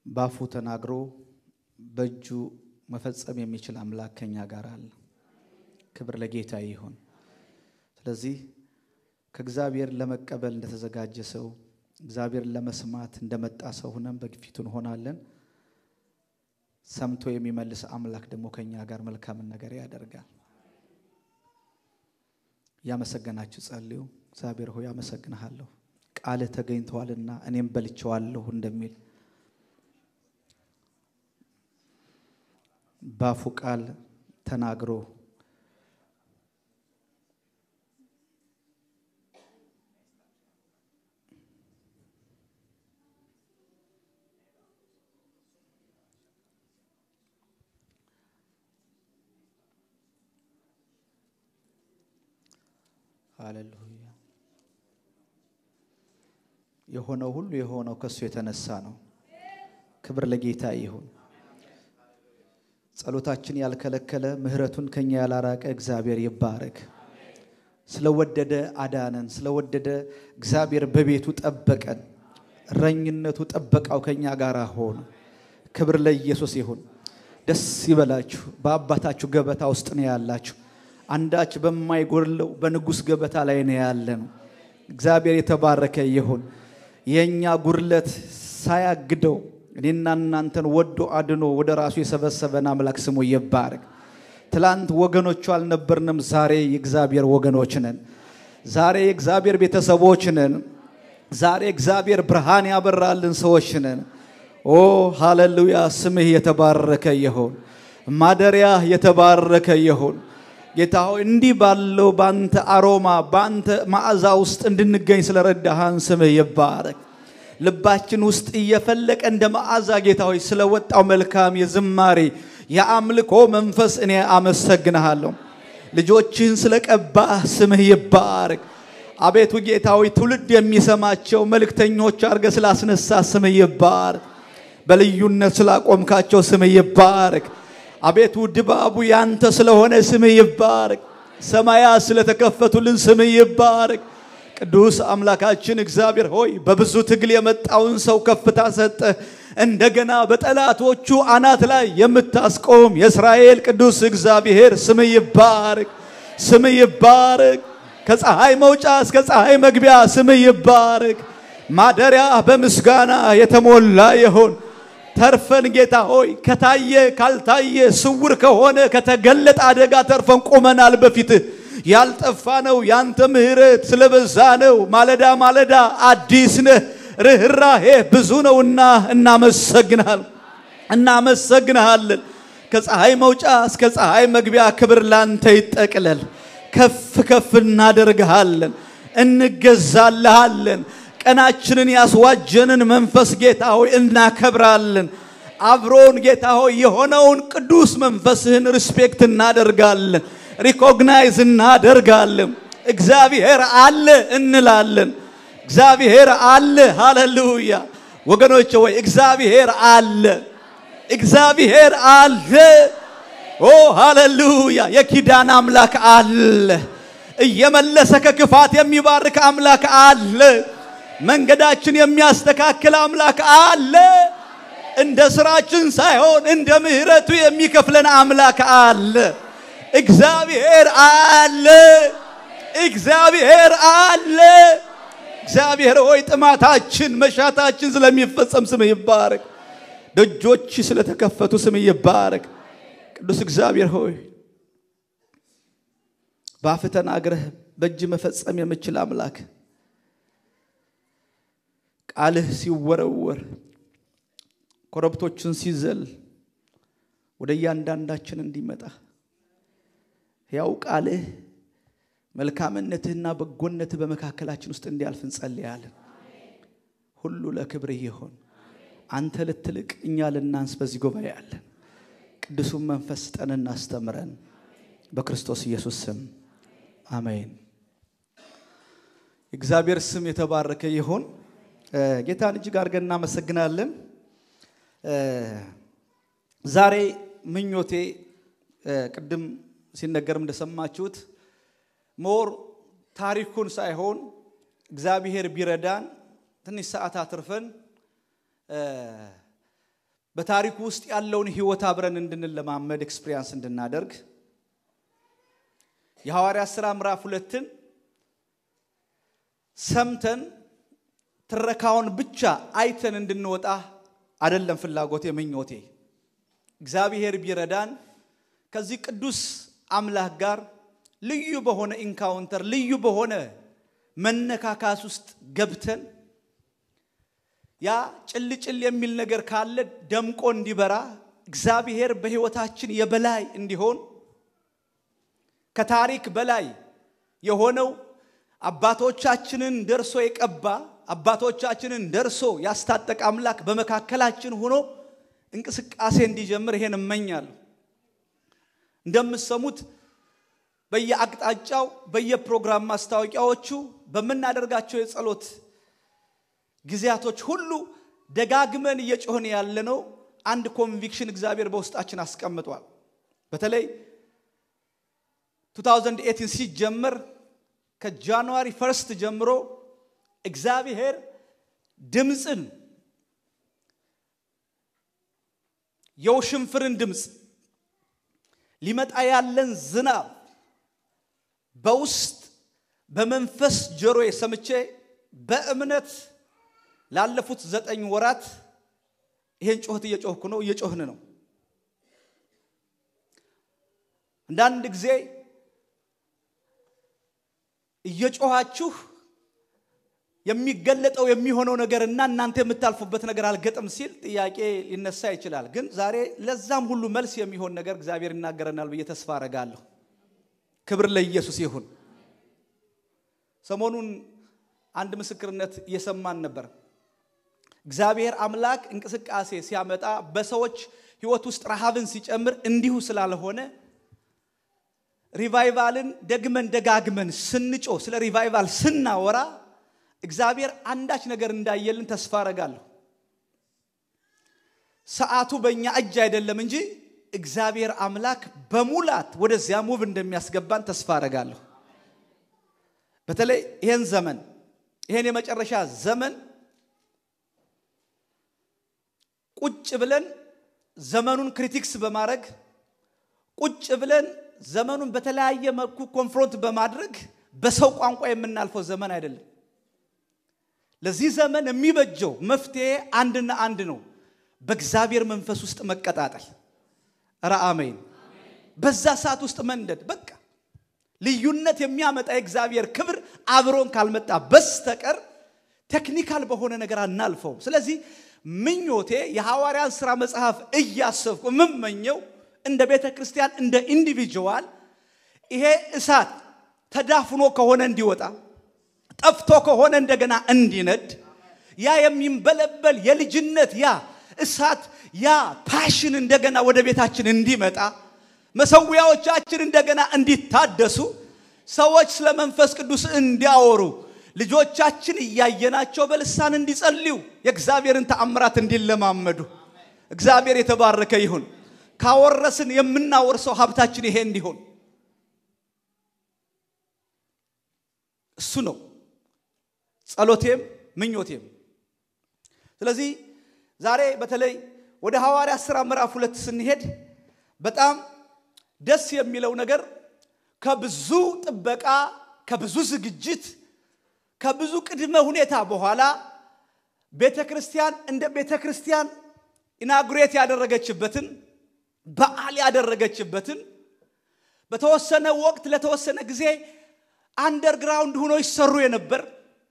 ባፉ ተናግሮ በእጁ መፈጸም የሚችል አምላክ ከኛ ጋር አለ። ክብር ለጌታ ይሁን። ስለዚህ ከእግዚአብሔር ለመቀበል እንደተዘጋጀ ሰው እግዚአብሔርን ለመስማት እንደመጣ ሰው ሆነን በፊቱ እንሆናለን። ሰምቶ የሚመልስ አምላክ ደግሞ ከኛ ጋር መልካምን ነገር ያደርጋል። እያመሰገናችሁ ጸልዩ። እግዚአብሔር ሆይ አመሰግንሃለሁ፣ ቃልህ ተገኝተዋልና እኔም በልቼዋለሁ እንደሚል ባፉ ቃል ተናግሮ ሃሌሉያ የሆነው ሁሉ የሆነው ከእሱ የተነሳ ነው። ክብር ለጌታ ይሁን። ጸሎታችን ያልከለከለ ምሕረቱን ከኛ ያላራቀ እግዚአብሔር ይባረክ። ስለወደደ አዳነን፣ ስለወደደ እግዚአብሔር በቤቱ ጠበቀን። እረኝነቱ ጠበቃው ከኛ ጋር ሆነ። ክብር ለኢየሱስ ይሁን። ደስ ይበላችሁ። በአባታችሁ ገበታ ውስጥ ነው ያላችሁ። አንዳች በማይጎድለው በንጉሥ ገበታ ላይ ነው ያለን። እግዚአብሔር የተባረከ ይሁን። የእኛ ጉድለት ሳያግደው እኔና እናንተን ወዶ አድኖ ወደ ራሱ የሰበሰበን አምላክ ስሙ ይባረክ። ትላንት ወገኖቹ አልነበርንም፣ ዛሬ የእግዚአብሔር ወገኖች ነን። ዛሬ የእግዚአብሔር ቤተሰቦች ነን። ዛሬ እግዚአብሔር ብርሃን ያበራልን ሰዎች ነን። ኦ ሃሌሉያ! ስምህ የተባረከ ይሁን። ማደሪያ የተባረከ ይሁን። ጌታ ሆይ እንዲህ ባለው በአንተ አሮማ በአንተ መዓዛ ውስጥ እንድንገኝ ስለረዳሃን ስምህ ይባረክ። ልባችን ውስጥ እየፈለቀ እንደ መዓዛ ጌታ ሆይ ስለወጣው መልካም የዝማሬ የአምልኮ መንፈስ እኔ አመሰግንሃለሁ። ልጆችህን ስለቀባህ ስምህ ይባረክ። አቤቱ ጌታ ሆይ ትውልድ የሚሰማቸው መልእክተኞች አድርገ ስላስነሳ ስምህ ይባረክ። በልዩነት ስላቆምካቸው ስምህ ይባረክ። አቤቱ ድባቡ ያንተ ስለሆነ ስምህ ይባረክ። ሰማያት ስለተከፈቱልን ስምህ ይባረክ። ቅዱስ አምላካችን እግዚአብሔር ሆይ በብዙ ትግል የመጣውን ሰው ከፍታ ሰጠ። እንደገና በጠላቶቹ አናት ላይ የምታስቆም የእስራኤል ቅዱስ እግዚአብሔር ስምህ ይባረክ፣ ስምህ ይባረክ። ከፀሐይ መውጫ እስከ ፀሐይ መግቢያ ስምህ ይባረክ። ማደሪያ በምስጋና የተሞላ ይሁን። ተርፈን ጌታ ሆይ ከታየ ካልታየ ስውር ከሆነ ከተገለጠ አደጋ ተርፈን ቆመናል በፊትህ። ያልጠፋ ነው ያንተ ምሕረት ስለበዛ ነው። ማለዳ ማለዳ አዲስ ነህ፣ ርኅራሄ ብዙ ነውና እናመሰግናል እናመሰግንሃለን። ከፀሐይ መውጫ እስከ ፀሐይ መግቢያ ክብር ላንተ ይጠቅለል። ከፍ ከፍ እናደርግሃለን፣ እንገዛልሃለን። ቀናችንን ያስዋጀንን መንፈስ ጌታ ሆይ እናከብራለን። አብሮን ጌታ ሆይ የሆነውን ቅዱስ መንፈስህን ሪስፔክት እናደርጋለን፣ ሪኮግናይዝ እናደርጋለን። እግዚአብሔር አለ እንላለን። እግዚአብሔር አለ። ሃሌሉያ ወገኖች ወይ እግዚአብሔር አለ፣ እግዚአብሔር አለ። ኦ ሃሌሉያ የኪዳን አምላክ አለ። እየመለሰ ከክፋት የሚባርክ አምላክ አለ። መንገዳችን የሚያስተካክል አምላክ አለ። እንደ ስራችን ሳይሆን እንደ ምሕረቱ የሚከፍለን አምላክ አለ። እግዚአብሔር አለ። እግዚአብሔር አለ። እግዚአብሔር ሆይ ጥማታችን፣ መሻታችን ስለሚፈጸም ስም ይባረክ። ደጆች ስለተከፈቱ ስም ይባረክ። ቅዱስ እግዚአብሔር ሆይ በአፍ ተናግረህ በእጅ መፈጸም የምችል አምላክ ቃልህ ሲወረወር ኮረብቶችን ሲዘል ወደ እያንዳንዳችን እንዲመጣ ያው ቃልህ መልካምነትህና በጎነትህ በመካከላችን ውስጥ እንዲያልፍ እንጸልያለን። ሁሉ ለክብርህ ይሆን። አንተ ልትልቅ እኛ ልናንስ በዚህ ጉባኤ አለን። ቅዱሱን መንፈስ ስጠን፣ እናስተምረን። በክርስቶስ ኢየሱስ ስም አሜን። የእግዚአብሔር ስም የተባረከ ይሁን። ጌታን እጅግ አድርገን እናመሰግናለን። ዛሬ ምኞቴ ቅድም ሲነገርም እንደሰማችሁት ሞር ታሪኩን ሳይሆን እግዚአብሔር ቢረዳን ትንሽ ሰዓት አትርፈን በታሪኩ ውስጥ ያለውን ህይወት አብረን እንድንለማመድ ኤክስፒሪያንስ እንድናደርግ የሐዋርያት ሥራ ምዕራፍ ሁለትን ሰምተን ትረካውን ብቻ አይተን እንድንወጣ አይደለም ፍላጎቴ፣ ምኞቴ። እግዚአብሔር ቢረዳን ከዚህ ቅዱስ አምላክ ጋር ልዩ በሆነ ኢንካውንተር ልዩ በሆነ መነካካስ ውስጥ ገብተን ያ ጭልጭል የሚል ነገር ካለ ደምቆ እንዲበራ እግዚአብሔር በሕይወታችን የበላይ እንዲሆን ከታሪክ በላይ የሆነው አባቶቻችንን ደርሶ የቀባ አባቶቻችንን ደርሶ ያስታጠቀ አምላክ በመካከላችን ሆኖ እንቅስቃሴ እንዲጀምር ይሄን እመኛለሁ። እንደምትሰሙት በየአቅጣጫው በየፕሮግራም ማስታወቂያዎቹ በምናደርጋቸው የጸሎት ጊዜያቶች ሁሉ ደጋግመን እየጮህን ያለነው አንድ ኮንቪክሽን እግዚአብሔር በውስጣችን አስቀምጧል። በተለይ 2018 ሲጀመር ከጃንዋሪ ፈርስት ጀምሮ እግዚአብሔር ድምፅን የውሽንፍርን ድምፅ ሊመጣ ያለን ዝናብ በውስጥ በመንፈስ ጆሮዬ ሰምቼ በእምነት ላለፉት ዘጠኝ ወራት ይሄን ጩኸት እየጮህኩ ነው፣ እየጮህን ነው። አንዳንድ ጊዜ እየጮኋችሁ የሚገለጠው የሚሆነው ነገር እና እናንተ የምታልፉበት ነገር አልገጥም ሲል ጥያቄ ሊነሳ ይችላል። ግን ዛሬ ለዛም ሁሉ መልስ የሚሆን ነገር እግዚአብሔር ይናገረናል ብዬ ተስፋ አረጋለሁ። ክብር ለኢየሱስ ይሁን። ሰሞኑን አንድ ምስክርነት እየሰማን ነበር። እግዚአብሔር አምላክ እንቅስቃሴ ሲያመጣ በሰዎች ሕይወት ውስጥ ረሃብን ሲጨምር እንዲሁ ስላልሆነ ሪቫይቫልን ደግመን ደጋግመን ስንጮ ስለ ሪቫይቫል ስናወራ እግዚአብሔር አንዳች ነገር እንዳየልን ተስፋ አረጋለሁ። ሰዓቱ በእኛ እጅ አይደለም እንጂ እግዚአብሔር አምላክ በሙላት ወደዚያ ሙቭ እንደሚያስገባን ተስፋ አረጋለሁ። በተለይ ይህን ዘመን ይህን የመጨረሻ ዘመን ቁጭ ብለን ዘመኑን ክሪቲክስ በማድረግ ቁጭ ብለን ዘመኑን በተለያየ መልኩ ኮንፍሮንት በማድረግ በሰው ቋንቋ የምናልፈው ዘመን አይደለም። ለዚህ ዘመን የሚበጀው መፍትሄ አንድና አንድ ነው፣ በእግዚአብሔር መንፈስ ውስጥ መቀጣጠል። ኧረ አሜን። በዛ ሰዓት ውስጥ መንደድ በቃ ልዩነት የሚያመጣ የእግዚአብሔር ክብር አብሮን ካልመጣ በስተቀር ቴክኒካል በሆነ ነገር አናልፈውም። ስለዚህ ምኞቴ የሐዋርያን ሥራ መጽሐፍ እያሰብኩ የምመኘው እንደ ቤተ ክርስቲያን እንደ ኢንዲቪጁዋል ይሄ እሳት ተዳፍኖ ከሆነ እንዲወጣ ጠፍቶ ከሆነ እንደገና እንዲነድ ያ የሚንበለበል የልጅነት ያ እሳት ያ ፓሽን እንደገና ወደ ቤታችን እንዲመጣ መሰዊያዎቻችን እንደገና እንዲታደሱ ሰዎች ስለ መንፈስ ቅዱስ እንዲያወሩ ልጆቻችን እያየናቸው በልሳን እንዲጸልዩ የእግዚአብሔርን ተአምራት እንዲለማመዱ እግዚአብሔር የተባረከ ይሁን። ካወረስን የምናወርሰው ሀብታችን ይሄ እንዲሆን እሱ ነው ጸሎቴም ምኞቴም። ስለዚህ ዛሬ በተለይ ወደ ሐዋርያት ሥራ ምዕራፍ ሁለት ስንሄድ በጣም ደስ የሚለው ነገር ከብዙ ጥበቃ፣ ከብዙ ዝግጅት፣ ከብዙ ቅድመ ሁኔታ በኋላ ቤተ ክርስቲያን እንደ ቤተ ክርስቲያን ኢናጉሬት ያደረገችበትን በዓል ያደረገችበትን በተወሰነ ወቅት ለተወሰነ ጊዜ አንደርግራውንድ ሆኖ ይሰሩ የነበር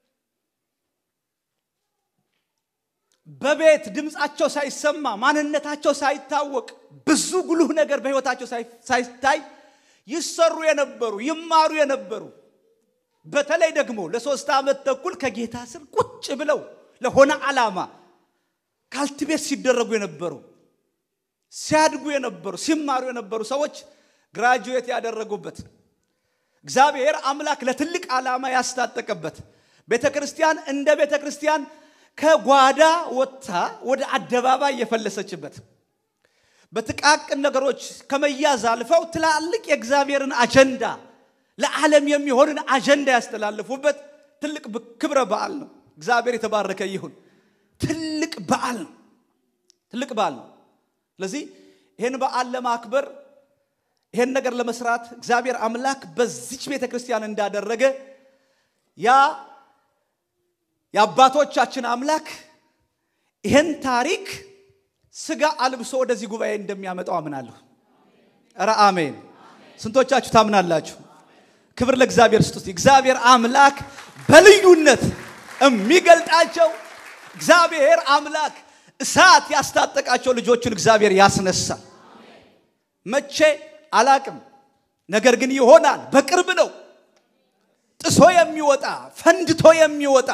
በቤት ድምፃቸው ሳይሰማ ማንነታቸው ሳይታወቅ ብዙ ጉልህ ነገር በሕይወታቸው ሳይታይ ይሰሩ የነበሩ ይማሩ የነበሩ በተለይ ደግሞ ለሶስት ዓመት ተኩል ከጌታ ስር ቁጭ ብለው ለሆነ ዓላማ ካልቲቤት ሲደረጉ የነበሩ ሲያድጉ የነበሩ ሲማሩ የነበሩ ሰዎች ግራጁዌት ያደረጉበት እግዚአብሔር አምላክ ለትልቅ ዓላማ ያስታጠቀበት ቤተ ክርስቲያን እንደ ቤተ ክርስቲያን ከጓዳ ወጥታ ወደ አደባባይ የፈለሰችበት በጥቃቅን ነገሮች ከመያዝ አልፈው ትላልቅ የእግዚአብሔርን አጀንዳ ለዓለም የሚሆንን አጀንዳ ያስተላለፉበት ትልቅ ክብረ በዓል ነው። እግዚአብሔር የተባረከ ይሁን። ትልቅ በዓል ነው። ትልቅ በዓል ነው። ስለዚህ ይህን በዓል ለማክበር ይህን ነገር ለመስራት እግዚአብሔር አምላክ በዚች ቤተ ክርስቲያን እንዳደረገ ያ የአባቶቻችን አምላክ ይህን ታሪክ ስጋ አልብሶ ወደዚህ ጉባኤ እንደሚያመጣው አምናለሁ። ኧረ አሜን። ስንቶቻችሁ ታምናላችሁ? ክብር ለእግዚአብሔር ስጡት። እግዚአብሔር አምላክ በልዩነት የሚገልጣቸው እግዚአብሔር አምላክ እሳት ያስታጠቃቸው ልጆቹን እግዚአብሔር ያስነሳል። መቼ አላቅም፣ ነገር ግን ይሆናል። በቅርብ ነው። ጥሶ የሚወጣ ፈንድቶ የሚወጣ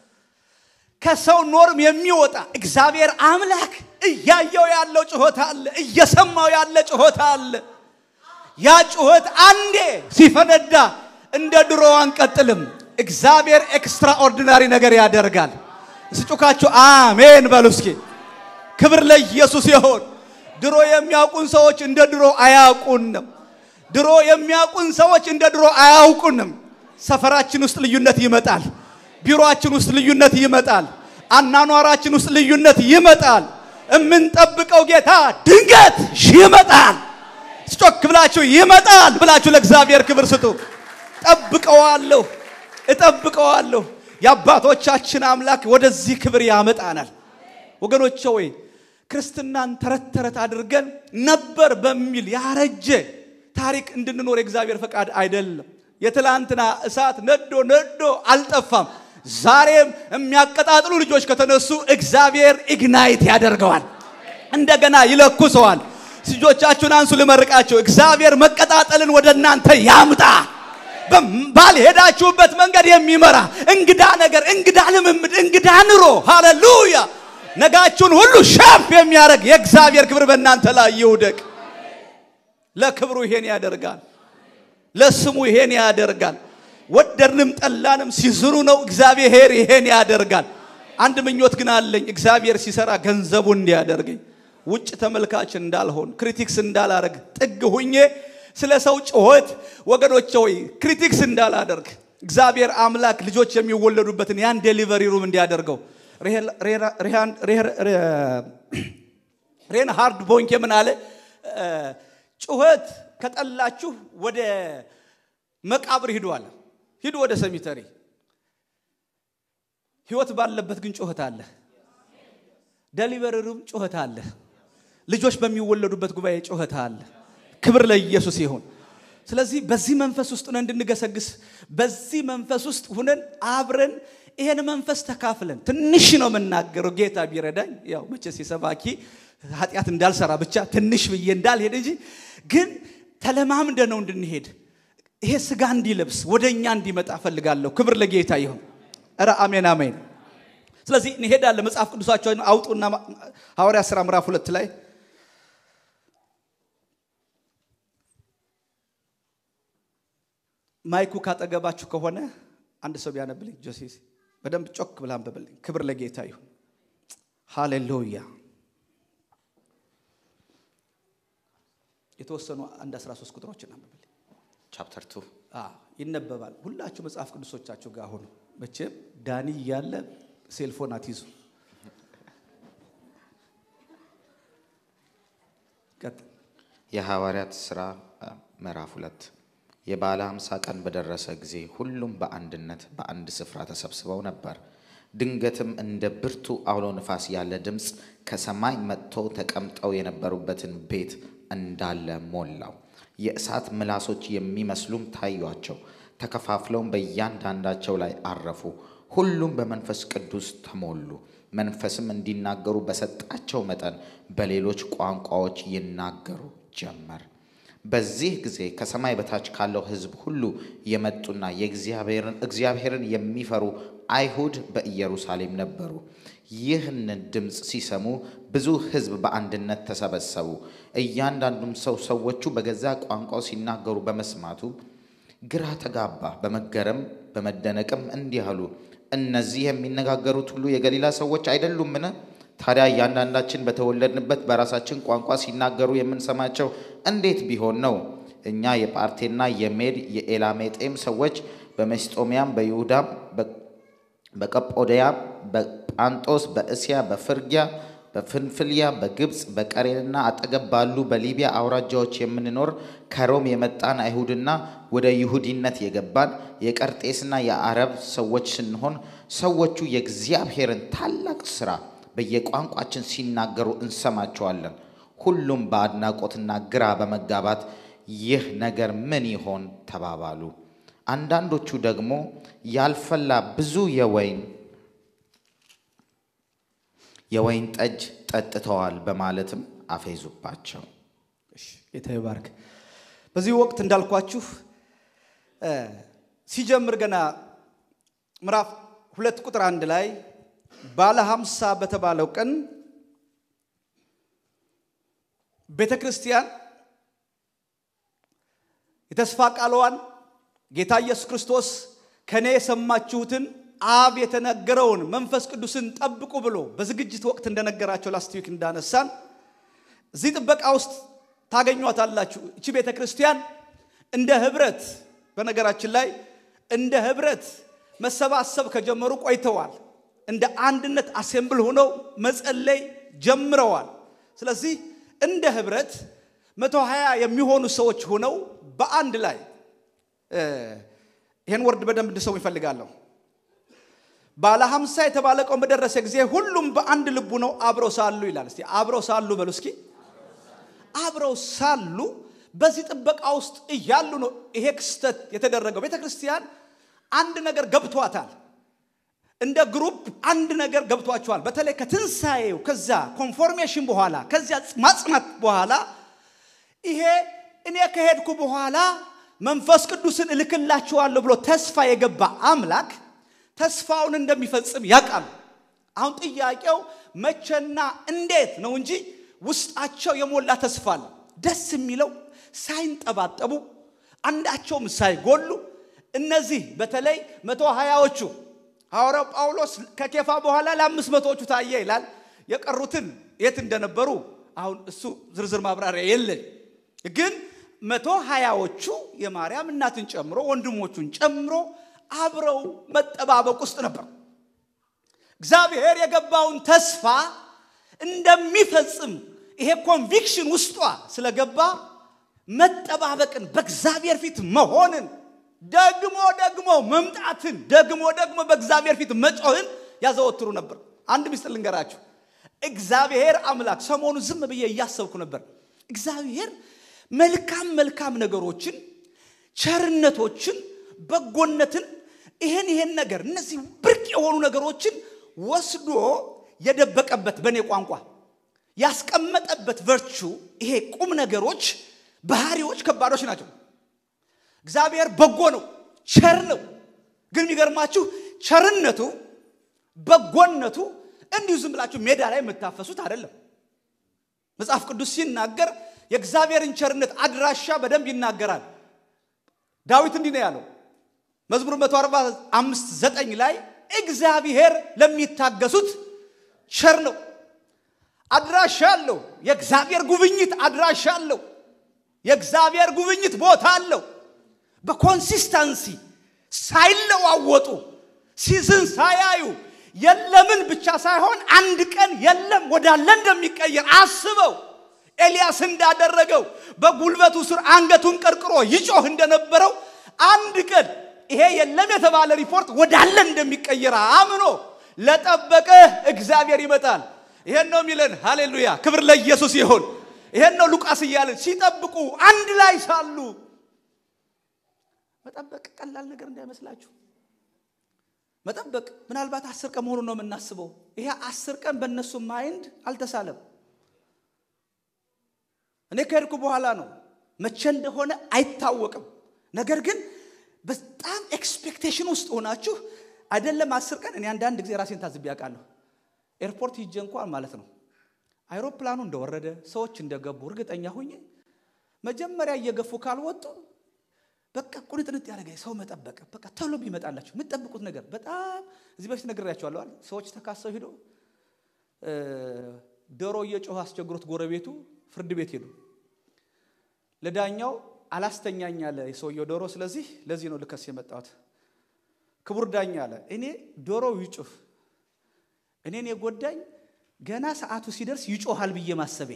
ከሰው ኖርም የሚወጣ እግዚአብሔር አምላክ እያየው ያለው ጩኸት አለ፣ እየሰማው ያለ ጩኸት አለ። ያ ጩኸት አንዴ ሲፈነዳ እንደ ድሮ አንቀጥልም። እግዚአብሔር ኤክስትራኦርዲናሪ ነገር ያደርጋል። ስጩካችሁ አሜን በሉ እስኪ። ክብር ለኢየሱስ ይሆን። ድሮ የሚያውቁን ሰዎች እንደ ድሮ አያውቁንም። ድሮ የሚያውቁን ሰዎች እንደ ድሮ አያውቁንም። ሰፈራችን ውስጥ ልዩነት ይመጣል። ቢሮአችን ውስጥ ልዩነት ይመጣል። አናኗራችን ውስጥ ልዩነት ይመጣል። የምንጠብቀው ጌታ ድንገት ይመጣል። ስጮክ ብላችሁ ይመጣል ብላችሁ ለእግዚአብሔር ክብር ስጡ። ጠብቀዋለሁ፣ እጠብቀዋለሁ። የአባቶቻችን አምላክ ወደዚህ ክብር ያመጣናል። ወገኖቼ ወይ ክርስትናን ተረት ተረት አድርገን ነበር በሚል ያረጀ ታሪክ እንድንኖር የእግዚአብሔር ፈቃድ አይደለም። የትላንትና እሳት ነዶ ነዶ አልጠፋም። ዛሬም የሚያቀጣጥሉ ልጆች ከተነሱ እግዚአብሔር ኢግናይት ያደርገዋል፣ እንደገና ይለኩሰዋል። ልጆቻችሁን አንሱ፣ ልመርቃቸው። እግዚአብሔር መቀጣጠልን ወደ እናንተ ያምጣ። ባልሄዳችሁበት መንገድ የሚመራ እንግዳ ነገር፣ እንግዳ ልምምድ፣ እንግዳ ኑሮ፣ ሃሌሉያ ነጋችሁን ሁሉ ሻፍ የሚያደርግ የእግዚአብሔር ክብር በእናንተ ላይ ይውደቅ። ለክብሩ ይሄን ያደርጋል። ለስሙ ይሄን ያደርጋል። ወደድንም ጠላንም ሲዝኑ ነው እግዚአብሔር ይሄን ያደርጋል። አንድ ምኞት ግን አለኝ። እግዚአብሔር ሲሰራ ገንዘቡ እንዲያደርገኝ ውጭ ተመልካች እንዳልሆን ክሪቲክስ እንዳላረግ ጥግ ሁኜ ስለ ሰው ጩኸት ወገኖቼ ሆይ ክሪቲክስ እንዳላደርግ እግዚአብሔር አምላክ ልጆች የሚወለዱበትን ያን ዴሊቨሪ ሩም እንዲያደርገው ሬን ሃርድ ቦንኬ ምን አለ? ጩኸት ከጠላችሁ ወደ መቃብር ሂዱ አለ። ሂዱ ወደ ሰሚተሪ። ህይወት ባለበት ግን ጩኸት አለ። ዴሊቨሪ ሩም ጩኸት አለ። ልጆች በሚወለዱበት ጉባኤ ጩኸት አለ። ክብር ለኢየሱስ ይሁን። ስለዚህ በዚህ መንፈስ ውስጥ ሆነን እንድንገሰግስ በዚህ መንፈስ ውስጥ ሁነን አብረን ይሄን መንፈስ ተካፍለን ትንሽ ነው የምናገረው። ጌታ ቢረዳኝ ያው መቼስ የሰባኪ ኃጢአት እንዳልሰራ ብቻ ትንሽ ብዬ እንዳልሄድ እንጂ ግን ተለማምደ ነው እንድንሄድ ይሄ ስጋ እንዲለብስ ወደ እኛ እንዲመጣ ፈልጋለሁ። ክብር ለጌታ ይሁን። ኧረ አሜን አሜን። ስለዚህ እንሄዳለን። መጽሐፍ ቅዱሳቸውን አውጡና ሐዋርያ ሥራ ምዕራፍ ሁለት ላይ ማይኩ ካጠገባችሁ ከሆነ አንድ ሰው ቢያነብልኝ ጆሴስ በደንብ ጮክ ብላ አንብብልኝ። ክብር ለጌታ ይሁን። ሃሌሉያ። የተወሰኑ አንድ 13 ቁጥሮችን አንብብልኝ። ቻፕተር ቱ ይነበባል። ሁላችሁ መጽሐፍ ቅዱሶቻችሁ ጋር ሁኑ። መቼም ዳኒ እያለ ሴልፎን አትይዙ። ቀጥል። የሐዋርያት ሥራ ምዕራፍ ሁለት የበዓለ ሃምሳ ቀን በደረሰ ጊዜ ሁሉም በአንድነት በአንድ ስፍራ ተሰብስበው ነበር። ድንገትም እንደ ብርቱ አውሎ ንፋስ ያለ ድምፅ ከሰማይ መጥቶ ተቀምጠው የነበሩበትን ቤት እንዳለ ሞላው። የእሳት ምላሶች የሚመስሉም ታዩአቸው፣ ተከፋፍለውም በእያንዳንዳቸው ላይ አረፉ። ሁሉም በመንፈስ ቅዱስ ተሞሉ፣ መንፈስም እንዲናገሩ በሰጣቸው መጠን በሌሎች ቋንቋዎች ይናገሩ ጀመር። በዚህ ጊዜ ከሰማይ በታች ካለው ሕዝብ ሁሉ የመጡና የእግዚአብሔርን እግዚአብሔርን የሚፈሩ አይሁድ በኢየሩሳሌም ነበሩ። ይህንን ድምፅ ሲሰሙ ብዙ ሕዝብ በአንድነት ተሰበሰቡ። እያንዳንዱም ሰው ሰዎቹ በገዛ ቋንቋው ሲናገሩ በመስማቱ ግራ ተጋባ። በመገረም በመደነቅም እንዲህ አሉ፣ እነዚህ የሚነጋገሩት ሁሉ የገሊላ ሰዎች አይደሉምን? ታዲያ እያንዳንዳችን በተወለድንበት በራሳችን ቋንቋ ሲናገሩ የምንሰማቸው እንዴት ቢሆን ነው? እኛ የጳርቴና የሜድ የኤላሜጤም ሰዎች በመስጦሚያም በይሁዳም በቀጶድያም በጳንጦስ በእስያ በፍርጊያ በፍንፍልያ በግብፅ በቀሬንና አጠገብ ባሉ በሊቢያ አውራጃዎች የምንኖር ከሮም የመጣን አይሁድና ወደ ይሁዲነት የገባን የቀርጤስና የአረብ ሰዎች ስንሆን ሰዎቹ የእግዚአብሔርን ታላቅ ሥራ በየቋንቋችን ሲናገሩ እንሰማቸዋለን። ሁሉም በአድናቆትና ግራ በመጋባት ይህ ነገር ምን ይሆን ተባባሉ። አንዳንዶቹ ደግሞ ያልፈላ ብዙ የወይን የወይን ጠጅ ጠጥተዋል በማለትም አፌዙባቸው። እሺ፣ ጌታ ይባርክ። በዚህ ወቅት እንዳልኳችሁ ሲጀምር ገና ምዕራፍ ሁለት ቁጥር አንድ ላይ ባለ ሀምሳ በተባለው ቀን ቤተ ክርስቲያን የተስፋ ቃልዋን ጌታ ኢየሱስ ክርስቶስ ከእኔ የሰማችሁትን አብ የተነገረውን መንፈስ ቅዱስን ጠብቁ ብሎ በዝግጅት ወቅት እንደነገራቸው ላስቲክ እንዳነሳን እዚህ ጥበቃ ውስጥ ታገኟታላችሁ። እቺ ቤተ ክርስቲያን እንደ ህብረት በነገራችን ላይ እንደ ህብረት መሰባሰብ ከጀመሩ ቆይተዋል። እንደ አንድነት አሴምብል ሆነው መጸለይ ጀምረዋል። ስለዚህ እንደ ህብረት መቶ ሀያ የሚሆኑ ሰዎች ሆነው በአንድ ላይ ይህን ወርድ በደንብ እንድሰሙ ይፈልጋለሁ። ባለ ሀምሳ የተባለ ቀን በደረሰ ጊዜ ሁሉም በአንድ ልቡ ነው አብረው ሳሉ ይላል። እስቲ አብረው ሳሉ በሉ እስኪ። አብረው ሳሉ በዚህ ጥበቃ ውስጥ እያሉ ነው ይሄ ክስተት የተደረገው። ቤተ ክርስቲያን አንድ ነገር ገብቷታል። እንደ ግሩፕ አንድ ነገር ገብቷቸዋል። በተለይ ከትንሣኤው ከዛ ኮንፎርሜሽን በኋላ ከዚያ ማጽናት በኋላ ይሄ እኔ ከሄድኩ በኋላ መንፈስ ቅዱስን እልክላችኋለሁ ብሎ ተስፋ የገባ አምላክ ተስፋውን እንደሚፈጽም ያውቃሉ። አሁን ጥያቄው መቼና እንዴት ነው እንጂ ውስጣቸው የሞላ ተስፋ አለ። ደስ የሚለው ሳይንጠባጠቡ አንዳቸውም ሳይጎሉ እነዚህ በተለይ መቶ ሀያዎቹ ሐዋርያው ጳውሎስ ከኬፋ በኋላ ለአምስት መቶዎቹ ታየ ይላል። የቀሩትን የት እንደነበሩ አሁን እሱ ዝርዝር ማብራሪያ የለን። ግን መቶ ሀያዎቹ የማርያም እናትን ጨምሮ ወንድሞቹን ጨምሮ አብረው መጠባበቅ ውስጥ ነበር። እግዚአብሔር የገባውን ተስፋ እንደሚፈጽም ይሄ ኮንቪክሽን ውስጧ ስለገባ መጠባበቅን፣ በእግዚአብሔር ፊት መሆንን፣ ደግሞ ደግሞ መምጣትን፣ ደግሞ ደግሞ በእግዚአብሔር ፊት መጮህን ያዘወትሩ ነበር። አንድ ምስጢር ልንገራችሁ። እግዚአብሔር አምላክ ሰሞኑ ዝም ብዬ እያሰብኩ ነበር። እግዚአብሔር መልካም መልካም ነገሮችን፣ ቸርነቶችን፣ በጎነትን ይሄን ይሄን ነገር እነዚህ ብርቅ የሆኑ ነገሮችን ወስዶ የደበቀበት በእኔ ቋንቋ ያስቀመጠበት ቨርቹ ይሄ ቁም ነገሮች ባህሪዎች ከባዶች ናቸው። እግዚአብሔር በጎ ነው፣ ቸር ነው። ግን የሚገርማችሁ ቸርነቱ በጎነቱ እንዲሁ ዝም ብላችሁ ሜዳ ላይ የምታፈሱት አይደለም። መጽሐፍ ቅዱስ ሲናገር የእግዚአብሔርን ቸርነት አድራሻ በደንብ ይናገራል። ዳዊት እንዲህ ነው ያለው መዝሙር 145 ዘጠኝ ላይ እግዚአብሔር ለሚታገሱት ቸር ነው። አድራሻ አለው። የእግዚአብሔር ጉብኝት አድራሻ አለው። የእግዚአብሔር ጉብኝት ቦታ አለው። በኮንሲስተንሲ ሳይለዋወጡ ሲዝን ሳያዩ የለምን ብቻ ሳይሆን አንድ ቀን የለም ወዳለ እንደሚቀየር አስበው ኤልያስ እንዳደረገው በጉልበቱ ስር አንገቱን ቀርቅሮ ይጮህ እንደነበረው አንድ ቀን ይሄ የለም የተባለ ሪፖርት ወዳለ እንደሚቀየር አምኖ ለጠበቀ እግዚአብሔር ይመጣል። ይሄን ነው የሚለን። ሃሌሉያ! ክብር ለኢየሱስ ይሁን። ይሄን ነው ሉቃስ እያለን ሲጠብቁ አንድ ላይ ሳሉ መጠበቅ ቀላል ነገር እንዳይመስላችሁ። መጠበቅ ምናልባት አስር ቀን መሆኑን ነው የምናስበው። ይሄ አስር ቀን በእነሱ ማይንድ አልተሳለም። እኔ ከሄድኩ በኋላ ነው መቼ እንደሆነ አይታወቅም። ነገር ግን በጣም ኤክስፔክቴሽን ውስጥ ሆናችሁ አይደለም አስር ቀን እኔ አንዳንድ ጊዜ ራሴን ታዝቤ ያውቃለሁ። ኤርፖርት ሂጄ እንኳን ማለት ነው አይሮፕላኑ እንደወረደ ሰዎች እንደገቡ እርግጠኛ ሁኜ መጀመሪያ እየገፉ ካልወጡ በቃ ቁንጥንጥ ያደረገ ሰው መጠበቅ በቃ ቶሎ ቢመጣላችሁ የምትጠብቁት ነገር በጣም እዚህ በፊት ነግሬያቸዋለሁ። ሰዎች ተካሰው ሂዶ ዶሮ እየጮኸ አስቸግሮት ጎረቤቱ ፍርድ ቤት ሄዱ። ለዳኛው አላስተኛኝ አለ የሰውየው ዶሮ። ስለዚህ ለዚህ ነው ልከስ የመጣሁት። ክቡር ዳኛ አለ እኔ ዶሮው ይጩህ፣ እኔን የጎዳኝ ገና ሰዓቱ ሲደርስ ይጮሃል ብዬ ማሰቤ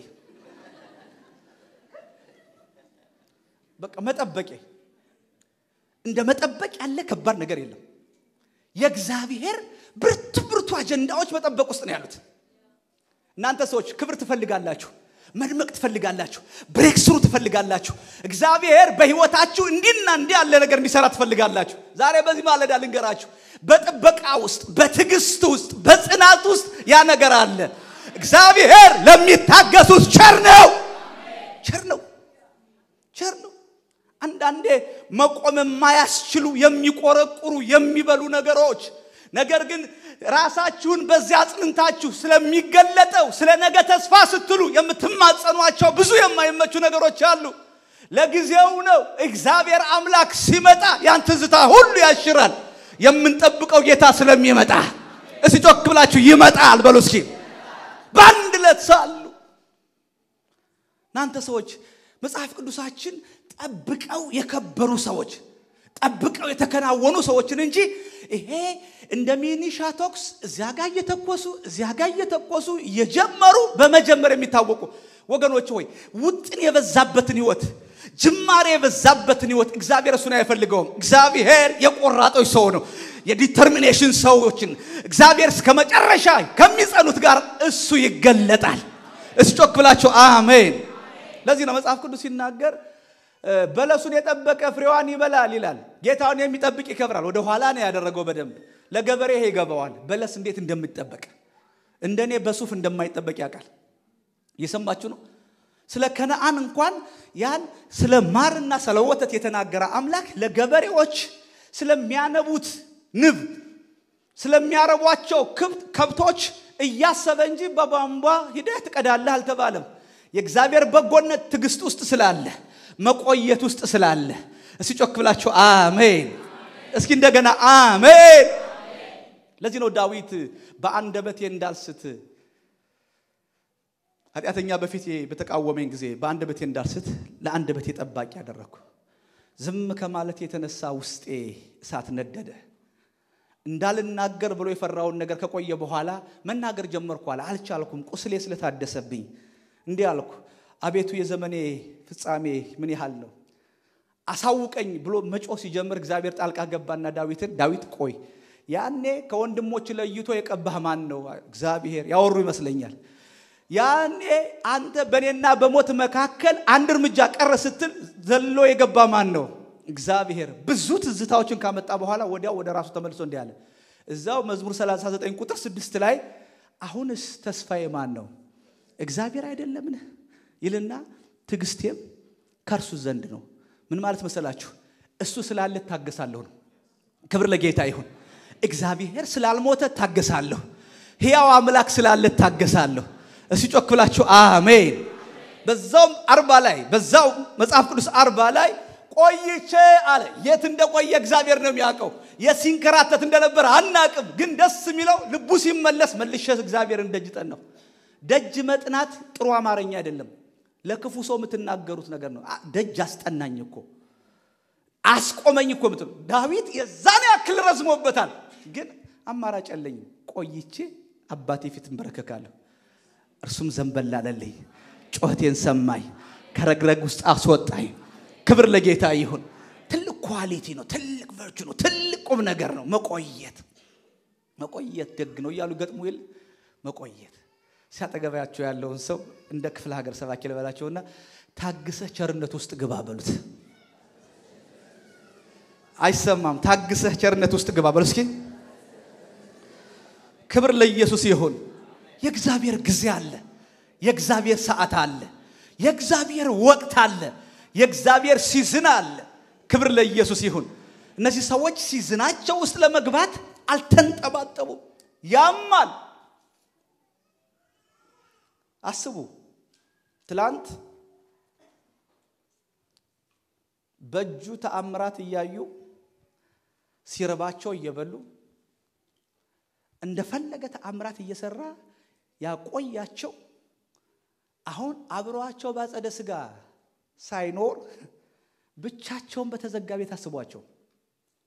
በቃ መጠበቄ እንደ መጠበቅ ያለ ከባድ ነገር የለም። የእግዚአብሔር ብርቱ ብርቱ አጀንዳዎች መጠበቅ ውስጥ ነው ያሉት። እናንተ ሰዎች ክብር ትፈልጋላችሁ፣ መድመቅ ትፈልጋላችሁ፣ ብሬክስሩ ትፈልጋላችሁ። እግዚአብሔር በህይወታችሁ እንዲህና እንዲህ ያለ ነገር እንዲሰራ ትፈልጋላችሁ። ዛሬ በዚህ ማለዳ ልንገራችሁ፣ በጥበቃ ውስጥ፣ በትዕግስት ውስጥ፣ በጽናት ውስጥ ያ ነገር አለ። እግዚአብሔር ለሚታገሱት ቸር ነው፣ ቸር ነው፣ ቸር ነው። አንዳንዴ መቆም የማያስችሉ የሚቆረቁሩ የሚበሉ ነገሮች ነገር ግን ራሳችሁን በዚያ አጽንታችሁ ስለሚገለጠው ስለ ነገ ተስፋ ስትሉ የምትማጸኗቸው ብዙ የማይመቹ ነገሮች አሉ። ለጊዜው ነው። እግዚአብሔር አምላክ ሲመጣ ያን ትዝታ ሁሉ ያሽራል። የምንጠብቀው ጌታ ስለሚመጣ እስቲ ጮክ ብላችሁ ይመጣል በሉ እስኪ። በአንድ ዕለት ሳሉ እናንተ ሰዎች መጽሐፍ ቅዱሳችን ጠብቀው የከበሩ ሰዎች ጠብቀው የተከናወኑ ሰዎችን እንጂ ይሄ እንደ ሚኒሻ ቶክስ እዚያ ጋር እየተኮሱ እዚያ ጋር እየተኮሱ እየጀመሩ በመጀመር የሚታወቁ ወገኖች ሆይ ውጥን የበዛበትን ህይወት ጅማሬ የበዛበትን ህይወት እግዚአብሔር እሱን አይፈልገውም። እግዚአብሔር የቆራጦች ሰው ነው። የዲተርሚኔሽን ሰዎችን እግዚአብሔር እስከ መጨረሻ ከሚጸኑት ጋር እሱ ይገለጣል። እስቲ ጮክ ብላችሁ አሜን። ለዚህ ነው መጽሐፍ ቅዱስ ሲናገር በለሱን የጠበቀ ፍሬዋን ይበላል ይላል። ጌታውን የሚጠብቅ ይከብራል። ወደ ኋላ ነው ያደረገው። በደንብ ለገበሬ ይሄ ይገባዋል። በለስ እንዴት እንደሚጠበቅ እንደኔ በሱፍ እንደማይጠበቅ ያውቃል። እየሰማችሁ ነው። ስለ ከነአን እንኳን ያን ስለ ማርና ስለ ወተት የተናገረ አምላክ ለገበሬዎች ስለሚያነቡት ንብ ስለሚያረቧቸው ከብቶች እያሰበ እንጂ በቧንቧ ሂደህ ትቀዳለህ አልተባለም። የእግዚአብሔር በጎነት ትዕግስት ውስጥ ስላለ መቆየት ውስጥ ስላለ እስቲ ጮክ ብላችሁ አሜን። እስኪ እንደገና አሜን። ለዚህ ነው ዳዊት በአንደበቴ እንዳልስት ኃጢአተኛ በፊቴ በተቃወመኝ ጊዜ በአንደበቴ እንዳልስት ለአንደበቴ ጠባቂ ያደረግኩ። ዝም ከማለት የተነሳ ውስጤ እሳት ነደደ። እንዳልናገር ብሎ የፈራውን ነገር ከቆየ በኋላ መናገር ጀመርኩ አለ። አልቻልኩም፣ ቁስሌ ስለታደሰብኝ እንዲህ አልኩ፣ አቤቱ የዘመኔ ፍጻሜ ምን ያህል ነው? አሳውቀኝ ብሎ መጮህ ሲጀምር እግዚአብሔር ጣልቃ ገባና ዳዊትን ዳዊት ቆይ፣ ያኔ ከወንድሞች ለይቶ የቀባህ ማን ነው? እግዚአብሔር ያወሩ ይመስለኛል። ያኔ አንተ በእኔና በሞት መካከል አንድ እርምጃ ቀረ ስትል ዘሎ የገባ ማን ነው? እግዚአብሔር። ብዙ ትዝታዎችን ካመጣ በኋላ ወዲያው ወደ ራሱ ተመልሶ እንዲህ አለ። እዛው መዝሙር 39 ቁጥር ስድስት ላይ አሁንስ ተስፋዬ ማን ነው? እግዚአብሔር አይደለምን? ይልና ትዕግስቴም ከእርሱ ዘንድ ነው። ምን ማለት መሰላችሁ? እሱ ስላለ ታገሳለሁ ነው። ክብር ለጌታ ይሁን። እግዚአብሔር ስላልሞተ ታገሳለሁ። ሕያው አምላክ ስላለ ታገሳለሁ። እስቲ ጮክ ብላችሁ አሜን። በዛውም አርባ ላይ በዛው መጽሐፍ ቅዱስ አርባ ላይ ቆይቼ አለ። የት እንደቆየ እግዚአብሔር ነው የሚያውቀው። የት ሲንከራተት እንደነበረ አናቅም። ግን ደስ የሚለው ልቡ ሲመለስ መልሼ እግዚአብሔርን ደጅ ጠናው። ደጅ መጥናት ጥሩ አማርኛ አይደለም። ለክፉ ሰው የምትናገሩት ነገር ነው። ደጅ አስጠናኝ እኮ አስቆመኝ እኮ ምትሉ ዳዊት የዛን ያክል ረዝሞበታል። ግን አማራጭ የለኝም። ቆይቼ አባቴ ፊት እንበረከካለሁ። እርሱም ዘንበል አለልኝ፣ ጮኸቴን ሰማኝ፣ ከረግረግ ውስጥ አስወጣኝ። ክብር ለጌታ ይሁን። ትልቅ ኳሊቲ ነው። ትልቅ ቨርቹ ነው። ትልቅ ቁም ነገር ነው። መቆየት መቆየት ደግ ነው እያሉ ገጥሙ ይል መቆየት ሲያጠገባቸው ያለውን ሰው እንደ ክፍለ ሀገር ሰባኪ ልበላቸውና ታግሰህ ቸርነት ውስጥ ግባ በሉት። አይሰማም። ታግሰህ ቸርነት ውስጥ ግባ በሉ እስኪ። ክብር ለኢየሱስ ይሁን። የእግዚአብሔር ጊዜ አለ። የእግዚአብሔር ሰዓት አለ። የእግዚአብሔር ወቅት አለ። የእግዚአብሔር ሲዝን አለ። ክብር ለኢየሱስ ይሁን። እነዚህ ሰዎች ሲዝናቸው ውስጥ ለመግባት አልተንጠባጠቡም። ያማል። አስቡ። ትላንት በእጁ ተአምራት እያዩ ሲርባቸው እየበሉ እንደፈለገ ተአምራት እየሰራ ያቆያቸው አሁን አብረዋቸው ባጸደ ስጋ ሳይኖር ብቻቸውን በተዘጋ ቤት አስቧቸው።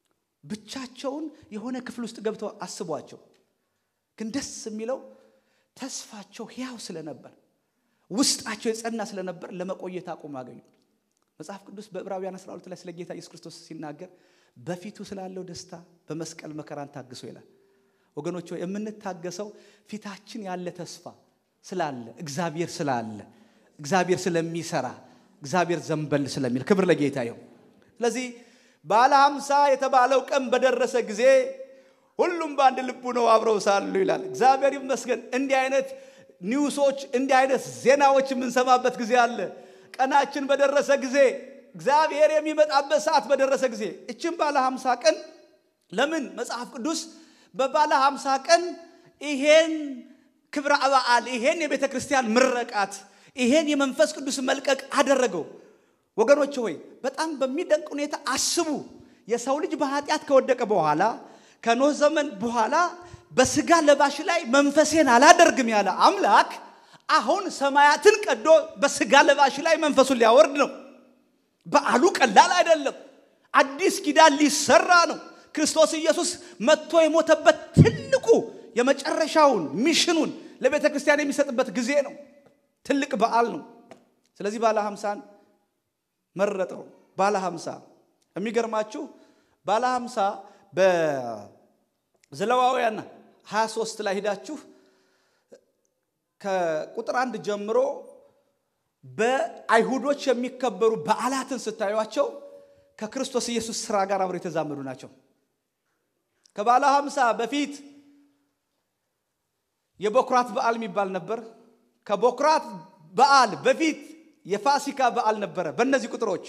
ብቻቸውን የሆነ ክፍል ውስጥ ገብተው አስቧቸው። ግን ደስ የሚለው ተስፋቸው ሕያው ስለነበር ውስጣቸው የጸና ስለነበር ለመቆየት አቁም አገኙ። መጽሐፍ ቅዱስ በዕብራውያን 12 ላይ ስለ ጌታ ኢየሱስ ክርስቶስ ሲናገር በፊቱ ስላለው ደስታ በመስቀል መከራን ታግሶ ይላል። ወገኖች ሆይ የምንታገሰው ፊታችን ያለ ተስፋ ስላለ እግዚአብሔር ስላለ እግዚአብሔር ስለሚሰራ እግዚአብሔር ዘንበል ስለሚል ክብር ለጌታ ይሁን። ስለዚህ ባለ ሀምሳ የተባለው ቀን በደረሰ ጊዜ ሁሉም በአንድ ልቡ ነው አብረው ሳሉ ይላል። እግዚአብሔር ይመስገን። እንዲህ አይነት ኒውሶች እንዲህ አይነት ዜናዎች የምንሰማበት ጊዜ አለ። ቀናችን በደረሰ ጊዜ እግዚአብሔር የሚመጣበት ሰዓት በደረሰ ጊዜ እችን ባለ ሀምሳ ቀን ለምን መጽሐፍ ቅዱስ በባለ ሀምሳ ቀን ይሄን ክብረ በዓል ይሄን የቤተ ክርስቲያን ምረቃት ይሄን የመንፈስ ቅዱስ መልቀቅ አደረገው? ወገኖች ሆይ በጣም በሚደንቅ ሁኔታ አስቡ። የሰው ልጅ በኃጢአት ከወደቀ በኋላ ከኖህ ዘመን በኋላ በስጋ ለባሽ ላይ መንፈሴን አላደርግም ያለ አምላክ አሁን ሰማያትን ቀዶ በስጋ ለባሽ ላይ መንፈሱን ሊያወርድ ነው። በዓሉ ቀላል አይደለም። አዲስ ኪዳን ሊሰራ ነው። ክርስቶስ ኢየሱስ መጥቶ የሞተበት ትልቁ የመጨረሻውን ሚሽኑን ለቤተ ክርስቲያን የሚሰጥበት ጊዜ ነው። ትልቅ በዓል ነው። ስለዚህ ባለ ሀምሳን መረጠው። ባለ ሀምሳ የሚገርማችሁ ባለ ሀምሳ በዘሌዋውያን 23 ላይ ሂዳችሁ ከቁጥር አንድ ጀምሮ በአይሁዶች የሚከበሩ በዓላትን ስታዩቸው ከክርስቶስ ኢየሱስ ስራ ጋር አብረው የተዛመዱ ናቸው። ከባለ ሀምሳ በፊት የበኩራት በዓል የሚባል ነበር። ከበኩራት በዓል በፊት የፋሲካ በዓል ነበረ። በእነዚህ ቁጥሮች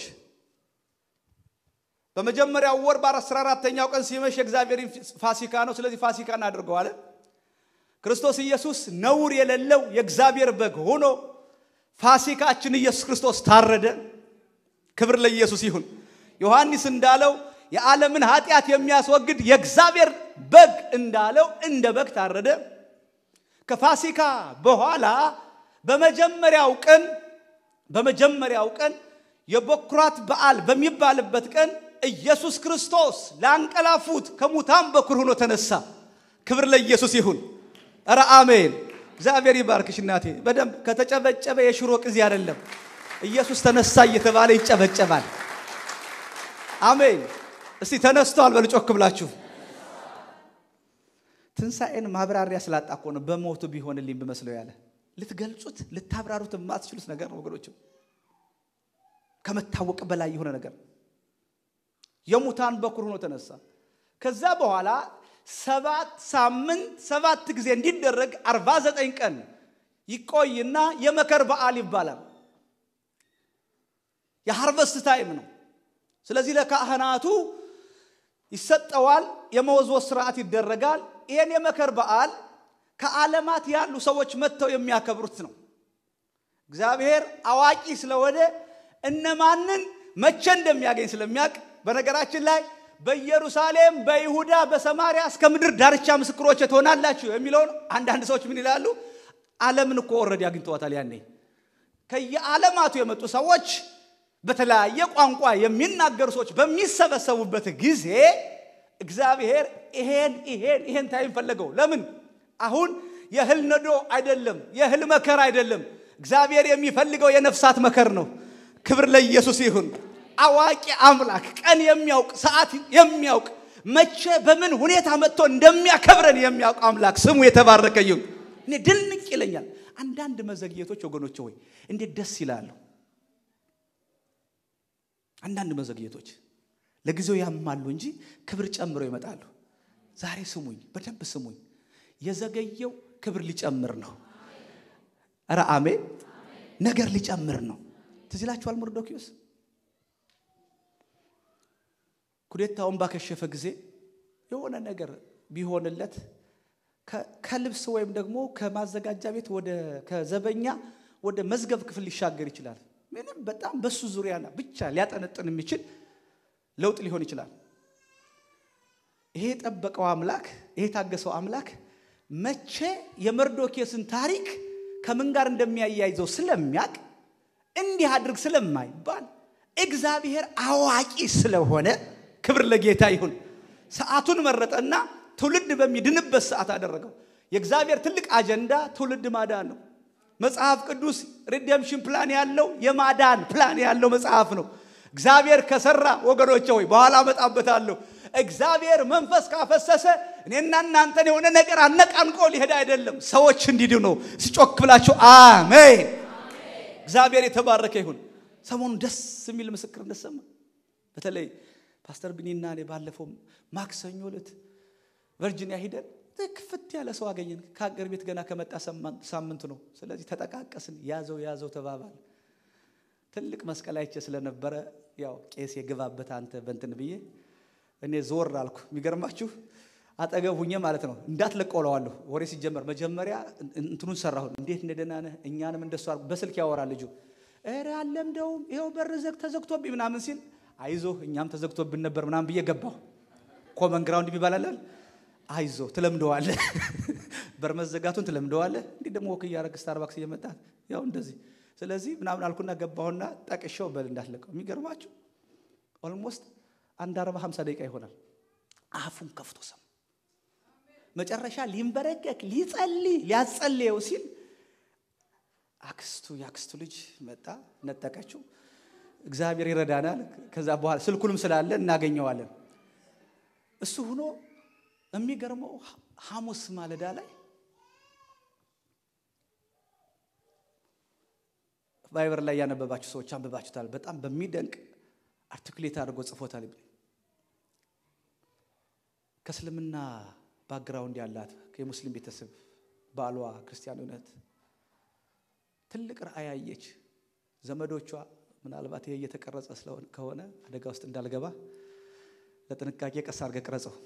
በመጀመሪያው ወር በአስራ አራተኛው ቀን ሲመሽ የእግዚአብሔር ፋሲካ ነው። ስለዚህ ፋሲካ እናድርገዋለን። ክርስቶስ ኢየሱስ ነውር የሌለው የእግዚአብሔር በግ ሆኖ ፋሲካችን ኢየሱስ ክርስቶስ ታረደ። ክብር ለኢየሱስ ይሁን። ዮሐንስ እንዳለው የዓለምን ኃጢአት የሚያስወግድ የእግዚአብሔር በግ እንዳለው እንደ በግ ታረደ። ከፋሲካ በኋላ በመጀመሪያው ቀን በመጀመሪያው ቀን የበኩራት በዓል በሚባልበት ቀን ኢየሱስ ክርስቶስ ላንቀላፉት ከሙታን በኩር ሆኖ ተነሳ። ክብር ለኢየሱስ ይሁን። ኧረ አሜን። እግዚአብሔር ይባርክሽ እናቴ። በደንብ ከተጨበጨበ የሽሮ ቅዚ አይደለም። ኢየሱስ ተነሳ እየተባለ ይጨበጨባል። አሜን። እስቲ ተነስቷል በሉ ጮክ ብላችሁ። ትንሣኤን ማብራሪያ ስላጣ እኮ ነው በሞቱ ቢሆንልኝ ብመስለው ያለ ልትገልጹት ልታብራሩት የማትችሉት ነገር ነው ወገኖች፣ ከመታወቅ በላይ የሆነ ነገር የሙታን በኩር ሆኖ ተነሳ። ከዛ በኋላ ሰባት ሳምንት ሰባት ጊዜ እንዲደረግ አርባ ዘጠኝ ቀን ይቆይና የመከር በዓል ይባላል። የሃርቨስት ታይም ነው። ስለዚህ ለካህናቱ ይሰጠዋል። የመወዝወዝ ስርዓት ይደረጋል። ይህን የመከር በዓል ከዓለማት ያሉ ሰዎች መጥተው የሚያከብሩት ነው። እግዚአብሔር አዋቂ ስለሆነ እነማንን መቼ እንደሚያገኝ ስለሚያውቅ በነገራችን ላይ በኢየሩሳሌም፣ በይሁዳ፣ በሰማሪያ እስከ ምድር ዳርቻ ምስክሮች ትሆናላችሁ የሚለውን አንዳንድ ሰዎች ምን ይላሉ? ዓለምን እኮ ወረድ አግኝተዋታል። ያኔ ከየዓለማቱ የመጡ ሰዎች በተለያየ ቋንቋ የሚናገሩ ሰዎች በሚሰበሰቡበት ጊዜ እግዚአብሔር ይሄን ይሄን ይሄን ታይም ፈለገው። ለምን? አሁን የእህል ነዶ አይደለም፣ የእህል መከር አይደለም። እግዚአብሔር የሚፈልገው የነፍሳት መከር ነው። ክብር ለኢየሱስ ይሁን። አዋቂ አምላክ፣ ቀን የሚያውቅ ሰዓት የሚያውቅ መቼ በምን ሁኔታ መጥቶ እንደሚያከብረን የሚያውቅ አምላክ ስሙ የተባረከ ይሁን። እኔ ድንቅ ይለኛል። አንዳንድ መዘግየቶች ወገኖች ሆይ እንዴት ደስ ይላሉ። አንዳንድ መዘግየቶች ለጊዜው ያማሉ እንጂ ክብር ጨምረው ይመጣሉ። ዛሬ ስሙኝ፣ በደንብ ስሙኝ። የዘገየው ክብር ሊጨምር ነው። ኧረ አሜን። ነገር ሊጨምር ነው። ትዝ ይላችኋል መርዶኪዎስ ኩዴታውን ባከሸፈ ጊዜ የሆነ ነገር ቢሆንለት ከልብስ ወይም ደግሞ ከማዘጋጃ ቤት ወደ ከዘበኛ ወደ መዝገብ ክፍል ሊሻገር ይችላል። ምንም በጣም በሱ ዙሪያ ብቻ ሊያጠነጥን የሚችል ለውጥ ሊሆን ይችላል። ይሄ የጠበቀው አምላክ ይሄ የታገሰው አምላክ መቼ የመርዶኪዮስን ታሪክ ከምን ጋር እንደሚያያይዘው ስለሚያውቅ እንዲህ አድርግ ስለማይባል እግዚአብሔር አዋቂ ስለሆነ ክብር ለጌታ ይሁን። ሰዓቱን መረጠና ትውልድ በሚድንበት ሰዓት አደረገው። የእግዚአብሔር ትልቅ አጀንዳ ትውልድ ማዳን ነው። መጽሐፍ ቅዱስ ሪደምሽን ፕላን ያለው የማዳን ፕላን ያለው መጽሐፍ ነው። እግዚአብሔር ከሰራ ወገኖቼ ሆይ በኋላ እመጣበታለሁ። እግዚአብሔር መንፈስ ካፈሰሰ እኔና እናንተን የሆነ ነገር አነቃንቆ ሊሄድ አይደለም፣ ሰዎች እንዲድኑ ነው። ሲጮክ ብላችሁ አሜን። እግዚአብሔር የተባረከ ይሁን። ሰሞኑን ደስ የሚል ምስክርነት ሰማ። በተለይ ፓስተር ቢኒና እኔ ባለፈው ማክሰኞ ዕለት ቨርጂኒያ ሂደን ክፍት ያለ ሰው አገኘን። ከሀገር ቤት ገና ከመጣ ሳምንቱ ነው። ስለዚህ ተጠቃቀስን፣ ያዘው ያዘው ተባባል። ትልቅ መስቀል አይቼ ስለነበረ ያው ቄስ የግባበት አንተ በንትን ብዬ እኔ ዞር አልኩ። የሚገርማችሁ አጠገብ ሁኜ ማለት ነው እንዳትለቀውለዋለሁ። ወሬ ሲጀመር መጀመሪያ እንትኑን ሰራሁ። እንዴት እንደደህና ነህ? እኛንም እንደሱ አድርጎ በስልክ ያወራል ልጁ። ኧረ አለምደውም ይኸው በር ዘግ ተዘግቶብኝ ምናምን ሲል አይዞህ እኛም ተዘግቶብን ነበር ምናምን ብዬ ገባሁ። ኮመን ግራውንድ የሚባላል አይዞ ትለምደዋለህ፣ በር መዘጋቱን ትለምደዋለህ። እንዲህ ደግሞ ወክ እያደረግ ስታርባክስ እየመጣ ያው እንደዚህ ስለዚህ ምናምን አልኩና ገባሁና ጠቅሼው በል እንዳትለቀው። የሚገርማችሁ ኦልሞስት አንድ አርባ ሀምሳ ደቂቃ ይሆናል። አፉን ከፍቶ ሰማ። መጨረሻ ሊንበረከክ ሊጸልይ ሊያጸልየው ሲል አክስቱ የአክስቱ ልጅ መጣ፣ ነጠቀችው። እግዚአብሔር ይረዳናል። ከዛ በኋላ ስልኩንም ስላለ እናገኘዋለን። እሱ ሆኖ የሚገርመው ሐሙስ ማለዳ ላይ ቫይበር ላይ ያነበባችሁ ሰዎች አንብባችሁታል። በጣም በሚደንቅ አርቲኩሌት አድርጎ ጽፎታል። ከእስልምና ባክግራውንድ ያላት የሙስሊም ቤተሰብ ባሏ ክርስቲያን እውነት ትልቅ ራእይ አየች። ዘመዶቿ ምናልባት ይሄ እየተቀረጸ ከሆነ አደጋ ውስጥ እንዳልገባ ለጥንቃቄ ቀስ አድርገህ ቅረጸው።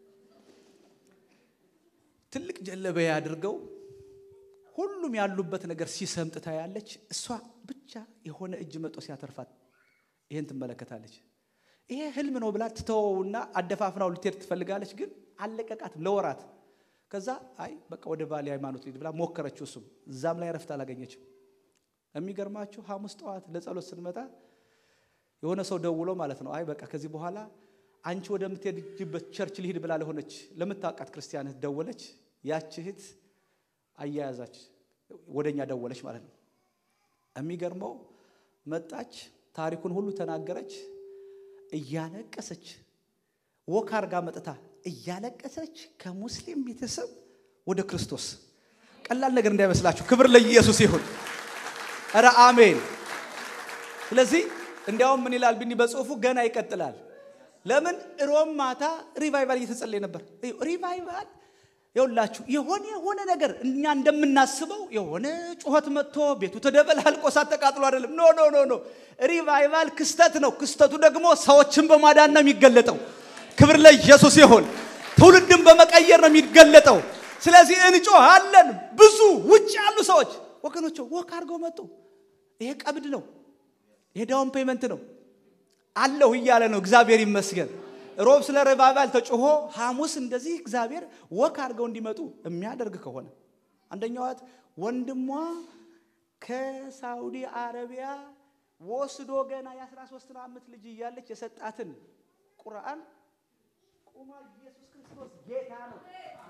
ትልቅ ጀለበያ አድርገው ሁሉም ያሉበት ነገር ሲሰምጥ ታያለች። እሷ ብቻ የሆነ እጅ መጦ ሲያተርፋት ይህን ትመለከታለች። ይሄ ህልም ነው ብላ ትተወውና አደፋፍናው ልትሄድ ትፈልጋለች፣ ግን አለቀቃትም ለወራት። ከዛ አይ በቃ ወደ ባሌ ሃይማኖት ልሂድ ብላ ሞከረችው። እሱም እዛም ላይ ረፍት አላገኘችም። የሚገርማችሁ ሐሙስ ጠዋት ለጸሎት ስንመጣ የሆነ ሰው ደውሎ ማለት ነው አይ በቃ ከዚህ በኋላ አንቺ ወደምትሄድበት ቸርች ልሂድ ብላ ለሆነች ለምታውቃት ክርስቲያን እህት ደወለች። ያች እህት አያያዛች ወደ እኛ ደወለች ማለት ነው። የሚገርመው መጣች፣ ታሪኩን ሁሉ ተናገረች። እያለቀሰች ወክ አርጋ መጥታ እያለቀሰች ከሙስሊም ቤተሰብ ወደ ክርስቶስ። ቀላል ነገር እንዳይመስላችሁ። ክብር ለኢየሱስ ይሁን። ኧረ አሜን። ስለዚህ እንዲያውም ምን ይላል ቢኒ በጽሁፉ ገና ይቀጥላል። ለምን ሮም ማታ ሪቫይቫል እየተጸለየ ነበር። ሪቫይቫል የውላችሁ የሆነ የሆነ ነገር እኛ እንደምናስበው የሆነ ጩኸት መጥቶ ቤቱ ተደበላልቆ እሳት ተቃጥሎ አይደለም። ኖ ኖ ኖ ኖ ሪቫይቫል ክስተት ነው። ክስተቱ ደግሞ ሰዎችን በማዳን ነው የሚገለጠው። ክብር ለኢየሱስ ይሁን። ትውልድን በመቀየር ነው የሚገለጠው። ስለዚህ እንጮሃለን። ብዙ ውጭ ያሉ ሰዎች ወገኖች ወክ አድርገው መጡ። ይሄ ቀብድ ነው። ይሄ ዳውን ፔመንት ነው አለሁ እያለ ነው። እግዚአብሔር ይመስገን። ሮብ ስለ ሪቫይቫል ተጮሆ ሐሙስ እንደዚህ እግዚአብሔር ወክ አድርገው እንዲመጡ የሚያደርግ ከሆነ አንደኛዋት ወንድሟ ከሳውዲ አረቢያ ወስዶ ገና የ13 ዓመት ልጅ እያለች የሰጣትን ቁርአን ቁማ ኢየሱስ ክርስቶስ ጌታ ነው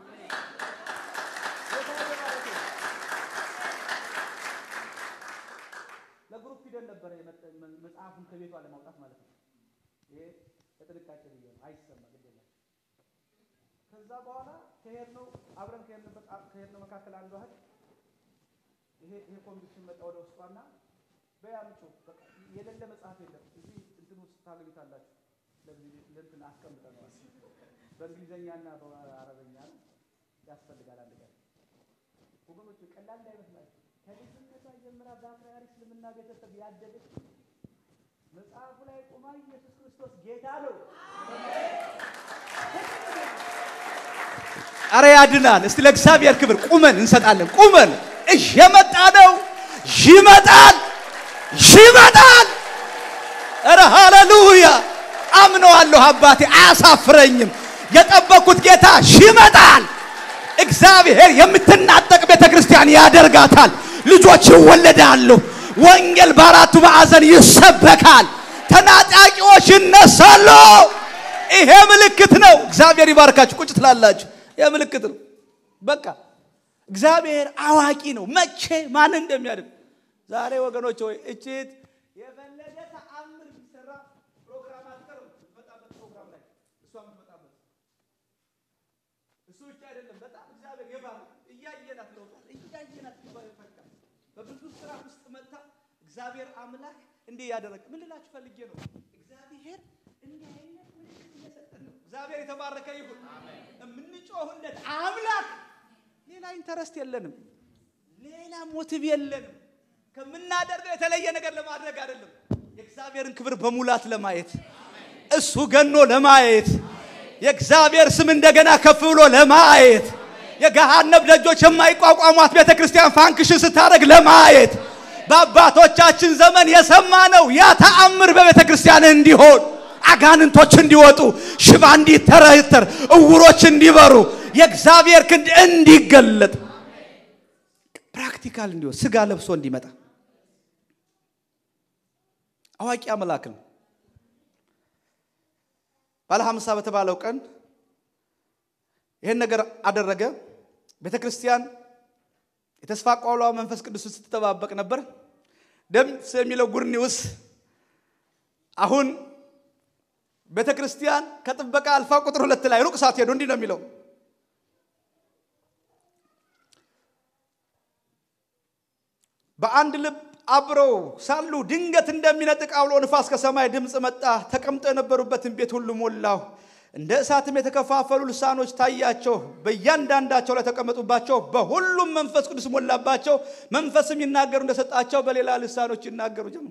ለግሩፕ ሂደን ነበረ መጽሐፉን ከቤቷ ለማውጣት ማለት ነው። ይሄ በጥንቃቄ ብዬ ነው፣ አይሰማ ግድ የለም። ከዛ በኋላ ከሄድነው አብረን ከሄድንበት ከሄድነው መካከል አንዷ እህት ይሄ ይሄ ኮንዲሽን መጣ ወደ ውስጧና በያምጩ በቃ የሌለ መጽሐፍ የለም እዚህ እንትን ውስጥ ታገኙታላችሁ። ለእንትን አስቀምጠነዋል። በእንግሊዝኛና በአረበኛ ነው ያስፈልጋል። አንድ ቀን ወገኖች ቀላል እንዳይመስላችሁ ከልጅነቷ ጀምራ በአክራሪ እስልምና ቤተሰብ ያደገች መጽሐፉ ላይ ቆማ ኢየሱስ ክርስቶስ ጌታ ነው። አረ ያድናል። እስቲ ለእግዚአብሔር ክብር ቁመን እንሰጣለን። ቁመን እየመጣ ነው። ይመጣል፣ ይመጣል። አረ ሃሌሉያ! አምነዋለሁ። አባቴ አያሳፍረኝም። የጠበኩት ጌታ ይመጣል። እግዚአብሔር የምትናጠቅ ቤተ ክርስቲያን ያደርጋታል። ልጆች ይወለዳሉ። ወንጌል በአራቱ ማዕዘን ይሰበካል። ተናጣቂዎች ይነሳሉ። ይሄ ምልክት ነው። እግዚአብሔር ይባርካችሁ። ቁጭ ትላላችሁ። ይሄ ምልክት ነው። በቃ እግዚአብሔር አዋቂ ነው፣ መቼ ማን እንደሚያድን። ዛሬ ወገኖች ሆይ እችት የፈለገ ተአምር ቢሰራ ፕሮግራም አትቀርም። የምትመጣበት ፕሮግራም ላይ እሷ የምትመጣበት እሱ ብቻ አይደለም። በጣም እግዚአብሔር የባር እያየናት ለውጣ እያየናት ይፈካ በብዙ ስራ ውስጥ መጥታ እግዚአብሔር አምላክ እንዲህ ያደረገ ምን ልላችሁ ፈልጌ ነው። እግዚአብሔር እንዲህ አይነት ምልክት እየሰጠን ነው። እግዚአብሔር የተባረከ ይሁን። የምንጮህለት አምላክ ሌላ ኢንተረስት የለንም፣ ሌላ ሞቲቭ የለንም። ከምናደርገው የተለየ ነገር ለማድረግ አይደለም። የእግዚአብሔርን ክብር በሙላት ለማየት እሱ ገኖ ለማየት የእግዚአብሔር ስም እንደገና ከፍ ብሎ ለማየት የገሃነብ ደጆች የማይቋቋሟት ቤተ ክርስቲያን ፋንክሽን ስታደርግ ለማየት በአባቶቻችን ዘመን የሰማነው ያ ተአምር በቤተ ክርስቲያን እንዲሆን አጋንንቶች እንዲወጡ፣ ሽባ እንዲተረተር፣ እውሮች እንዲበሩ፣ የእግዚአብሔር ክንድ እንዲገለጥ፣ ፕራክቲካል እንዲሆን፣ ስጋ ለብሶ እንዲመጣ አዋቂ አምላክ ነው። ባለ ሀምሳ በተባለው ቀን ይህን ነገር አደረገ። ቤተ ክርስቲያን የተስፋ ቋሏ መንፈስ ቅዱስን ስትጠባበቅ ነበር። ደስ የሚለው ጉድ ኒውስ አሁን ቤተ ክርስቲያን ከጥበቃ አልፋ ቁጥር ሁለት ላይ ሩቅ ሳትሄዱ እንዲህ ነው የሚለው በአንድ ልብ አብረው ሳሉ ድንገት እንደሚነጥቅ አውሎ ንፋስ ከሰማይ ድምፅ መጣ። ተቀምጠው የነበሩበትን ቤት ሁሉ ሞላው። እንደ እሳትም የተከፋፈሉ ልሳኖች ታያቸው፣ በእያንዳንዳቸው ላይ ተቀመጡባቸው። በሁሉም መንፈስ ቅዱስ ሞላባቸው። መንፈስም ይናገሩ እንደሰጣቸው በሌላ ልሳኖች ይናገሩ ጀመሩ።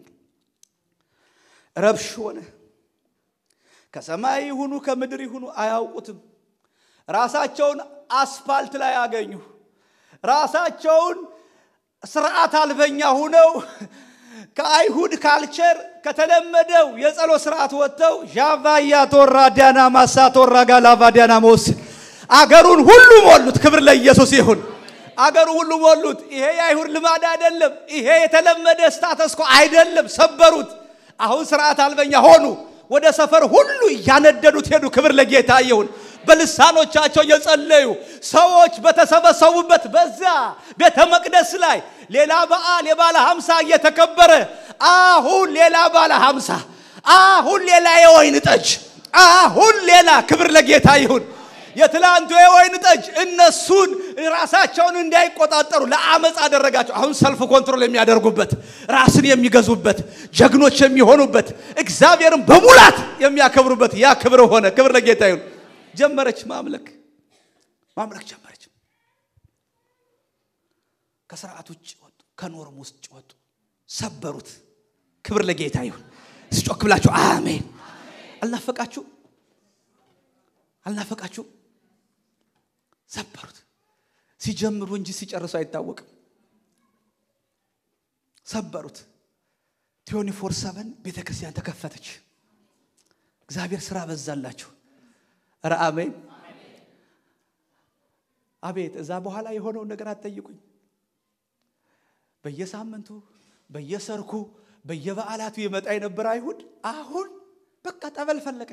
ረብሽ ሆነ። ከሰማይ ይሁኑ ከምድር ይሁኑ አያውቁትም። ራሳቸውን አስፋልት ላይ አገኙ። ራሳቸውን ስርዓት አልበኛ ሁነው ከአይሁድ ካልቸር ከተለመደው የጸሎት ስርዓት ወጥተው ዣቫያ ቶራ ዲያና ማሳ ቶራ ጋላቫ ዲያና መውስ አገሩን ሁሉ ሞሉት። ክብር ለኢየሱስ ይሁን። አገሩ ሁሉ ሞሉት። ይሄ የአይሁድ ልማድ አይደለም። ይሄ የተለመደ ስታተስኮ አይደለም። ሰበሩት። አሁን ስርዓት አልበኛ ሆኑ። ወደ ሰፈር ሁሉ እያነደዱት ሄዱ። ክብር ለጌታ ይሁን። በልሳኖቻቸው እየጸለዩ ሰዎች በተሰበሰቡበት በዛ ቤተ መቅደስ ላይ ሌላ በዓል የባለ ሀምሳ እየተከበረ አሁን ሌላ ባለ ሀምሳ አሁን ሌላ የወይን ጠጅ አሁን ሌላ ክብር ለጌታ ይሁን። የትላንቱ የወይን ጠጅ እነሱን ራሳቸውን እንዳይቆጣጠሩ ለአመፅ አደረጋቸው። አሁን ሰልፍ ኮንትሮል የሚያደርጉበት ራስን የሚገዙበት ጀግኖች የሚሆኑበት እግዚአብሔርን በሙላት የሚያከብሩበት ያ ክብር ሆነ። ክብር ለጌታ ይሁን። ጀመረች ማምለክ ማምለክ ጀመረች። ከስርዓት ውጭ ወጡ፣ ከኖርም ውስጥ ወጡ፣ ሰበሩት። ክብር ለጌታ ይሁን። ስጮክ ብላችሁ አሜን። አልናፈቃችሁ አልናፈቃችሁ? ሰበሩት። ሲጀምሩ እንጂ ሲጨርሱ አይታወቅም። ሰበሩት። ቲዮኒ ፎር ሰቨን ቤተ ክርስቲያን ተከፈተች። እግዚአብሔር ስራ በዛላችሁ። ኧረ አሜን አቤት። እዛ በኋላ የሆነውን ነገር አትጠይቁኝ። በየሳምንቱ በየሰርኩ በየበዓላቱ የመጣ የነበረ አይሁድ አሁን በቃ ጠበል ፈለቀ።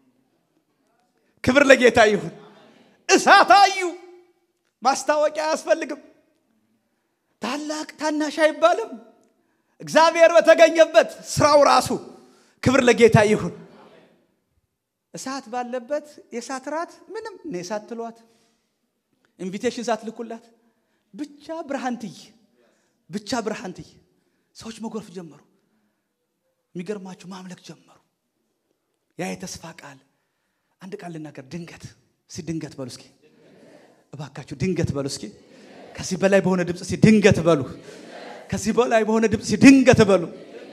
ክብር ለጌታ ይሁን። እሳት አዩ። ማስታወቂያ አያስፈልግም። ታላቅ ታናሽ አይባልም። እግዚአብሔር በተገኘበት ስራው ራሱ ክብር ለጌታ ይሁን። እሳት ባለበት የእሳት ራት ምንም እኔ እሳት ትሏት ኢንቪቴሽን ሳትልኩላት ብቻ ብርሃን ትይ ብቻ ብርሃን ትይ። ሰዎች መጎርፍ ጀመሩ። የሚገርማችሁ ማምለክ ጀመሩ። ያ የተስፋ ቃል አንድ ቃል ልናገር። ድንገት እስኪ ድንገት በሉ እስኪ እባካችሁ ድንገት በሉ እስኪ። ከዚህ በላይ በሆነ ድምፅ እስኪ ድንገት በሉ። ከዚህ በላይ በሆነ ድምፅ እስኪ ድንገት በሉ።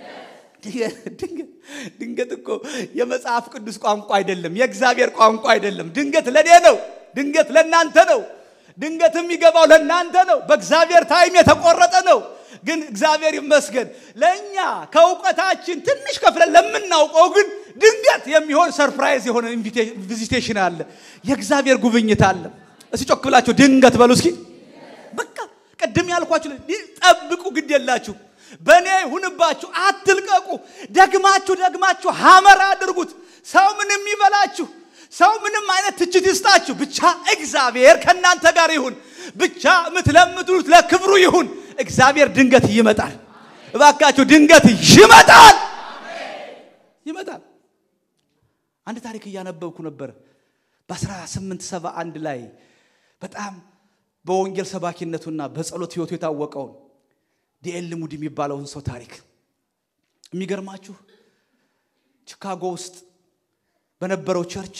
ድንገት እኮ የመጽሐፍ ቅዱስ ቋንቋ አይደለም፣ የእግዚአብሔር ቋንቋ አይደለም። ድንገት ለእኔ ነው። ድንገት ለእናንተ ነው። ድንገት የሚገባው ለእናንተ ነው። በእግዚአብሔር ታይም የተቆረጠ ነው። ግን እግዚአብሔር ይመስገን ለእኛ ከእውቀታችን ትንሽ ከፍለን ለምናውቀው ግን ድንገት የሚሆን ሰርፕራይዝ የሆነ ቪዚቴሽን አለ። የእግዚአብሔር ጉብኝት አለ። እስቲ ጮክ ብላችሁ ድንገት በሉ እስኪ። በቃ ቅድም ያልኳችሁ ጠብቁ፣ ግድ የላችሁ በእኔ ይሁንባችሁ፣ አትልቀቁ። ደግማችሁ ደግማችሁ ሀመር አድርጉት። ሰው ምንም ይበላችሁ፣ ሰው ምንም አይነት ትችት ይስጣችሁ፣ ብቻ እግዚአብሔር ከእናንተ ጋር ይሁን። ብቻ የምትለምዱት ለክብሩ ይሁን። እግዚአብሔር ድንገት ይመጣል። እባካችሁ ድንገት ይመጣል፣ ይመጣል። አንድ ታሪክ እያነበብኩ ነበር በ1871 ላይ በጣም በወንጌል ሰባኪነቱና በጸሎት ህይወቱ የታወቀውን ዲኤል ሙዲ የሚባለውን ሰው ታሪክ የሚገርማችሁ ቺካጎ ውስጥ በነበረው ቸርች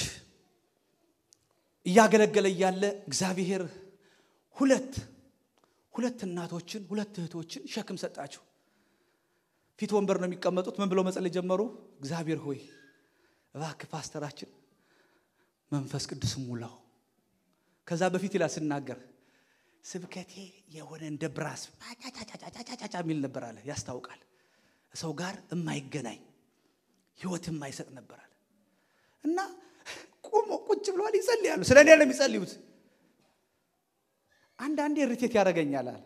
እያገለገለ እያለ እግዚአብሔር ሁለት ሁለት እናቶችን ሁለት እህቶችን ሸክም ሰጣቸው። ፊት ወንበር ነው የሚቀመጡት። ምን ብለው መጸለይ ጀመሩ? እግዚአብሔር ሆይ እባክህ ፓስተራችን መንፈስ ቅዱስ ሙላው። ከዛ በፊት ይላል ስናገር ስብከቴ የሆነ እንደ ብራስ ጫጫጫጫጫጫ የሚል ነበር አለ። ያስታውቃል። ሰው ጋር የማይገናኝ ህይወት የማይሰጥ ነበር አለ እና ቁሞ ቁጭ ብለዋል፣ ይጸልያሉ። ስለ እኔ ነው የሚጸልዩት። አንዳንዴ ሪቴት ያደርገኛል አለ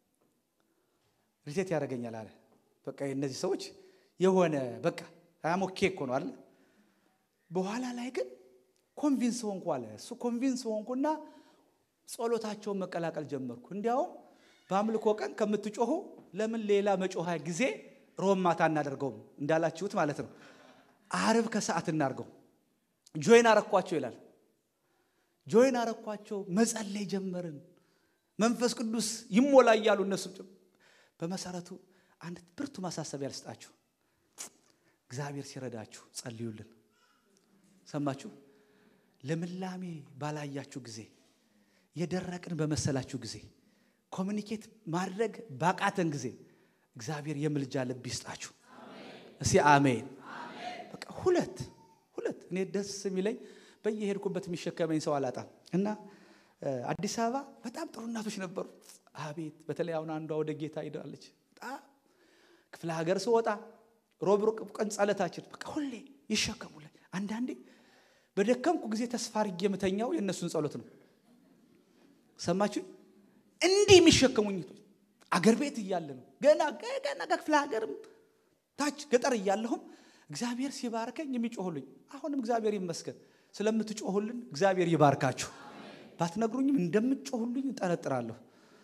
ሪቴት ያደርገኛል አለ። በቃ እነዚህ ሰዎች የሆነ በቃ አያሞኬ እኮ ነው አለ። በኋላ ላይ ግን ኮንቪንስ ሆንኩ አለ። እሱ ኮንቪንስ ሆንኩና ጸሎታቸውን መቀላቀል ጀመርኩ። እንዲያውም በአምልኮ ቀን ከምትጮሁ ለምን ሌላ መጮሃ ጊዜ ሮብ ማታ እናደርገውም እንዳላችሁት ማለት ነው። አርብ ከሰዓት እናርገው። ጆይን አረኳቸው ይላል። ጆይን አረኳቸው፣ መጸለይ ጀመርን። መንፈስ ቅዱስ ይሞላ እያሉ እነሱም በመሰረቱ አንድ ብርቱ ማሳሰቢያ ልስጣችሁ። እግዚአብሔር ሲረዳችሁ ጸልዩልን። ሰማችሁ? ልምላሜ ባላያችሁ ጊዜ፣ የደረቅን በመሰላችሁ ጊዜ፣ ኮሚኒኬት ማድረግ ባቃተን ጊዜ እግዚአብሔር የምልጃ ልብ ይስጣችሁ። እስቲ አሜን። በቃ ሁለት ሁለት እኔ ደስ የሚለኝ በየሄድኩበት የሚሸከመኝ ሰው አላጣም እና አዲስ አበባ በጣም ጥሩ እናቶች ነበሩ። አቤት በተለይ አሁን አንዷ ወደ ጌታ ሄዳለች። በጣም ክፍለ ሀገር ስወጣ ሮብ ቀን ጸለታችን በቃ ሁሌ ይሸከሙልኝ። አንዳንዴ በደከምኩ ጊዜ ተስፋ አድርጌ የምተኛው የእነሱን ጸሎት ነው። ሰማችሁ? እንዲህ የሚሸከሙኝ አገር ቤት እያለ ነው ገና ገና ከክፍለ ሀገርም ታች ገጠር እያለሁም እግዚአብሔር ሲባርከኝ የሚጮሁልኝ አሁንም እግዚአብሔር ይመስገን ስለምትጮሁልን እግዚአብሔር ይባርካችሁ። ባትነግሩኝም እንደምትጮሁልኝ እጠረጥራለሁ።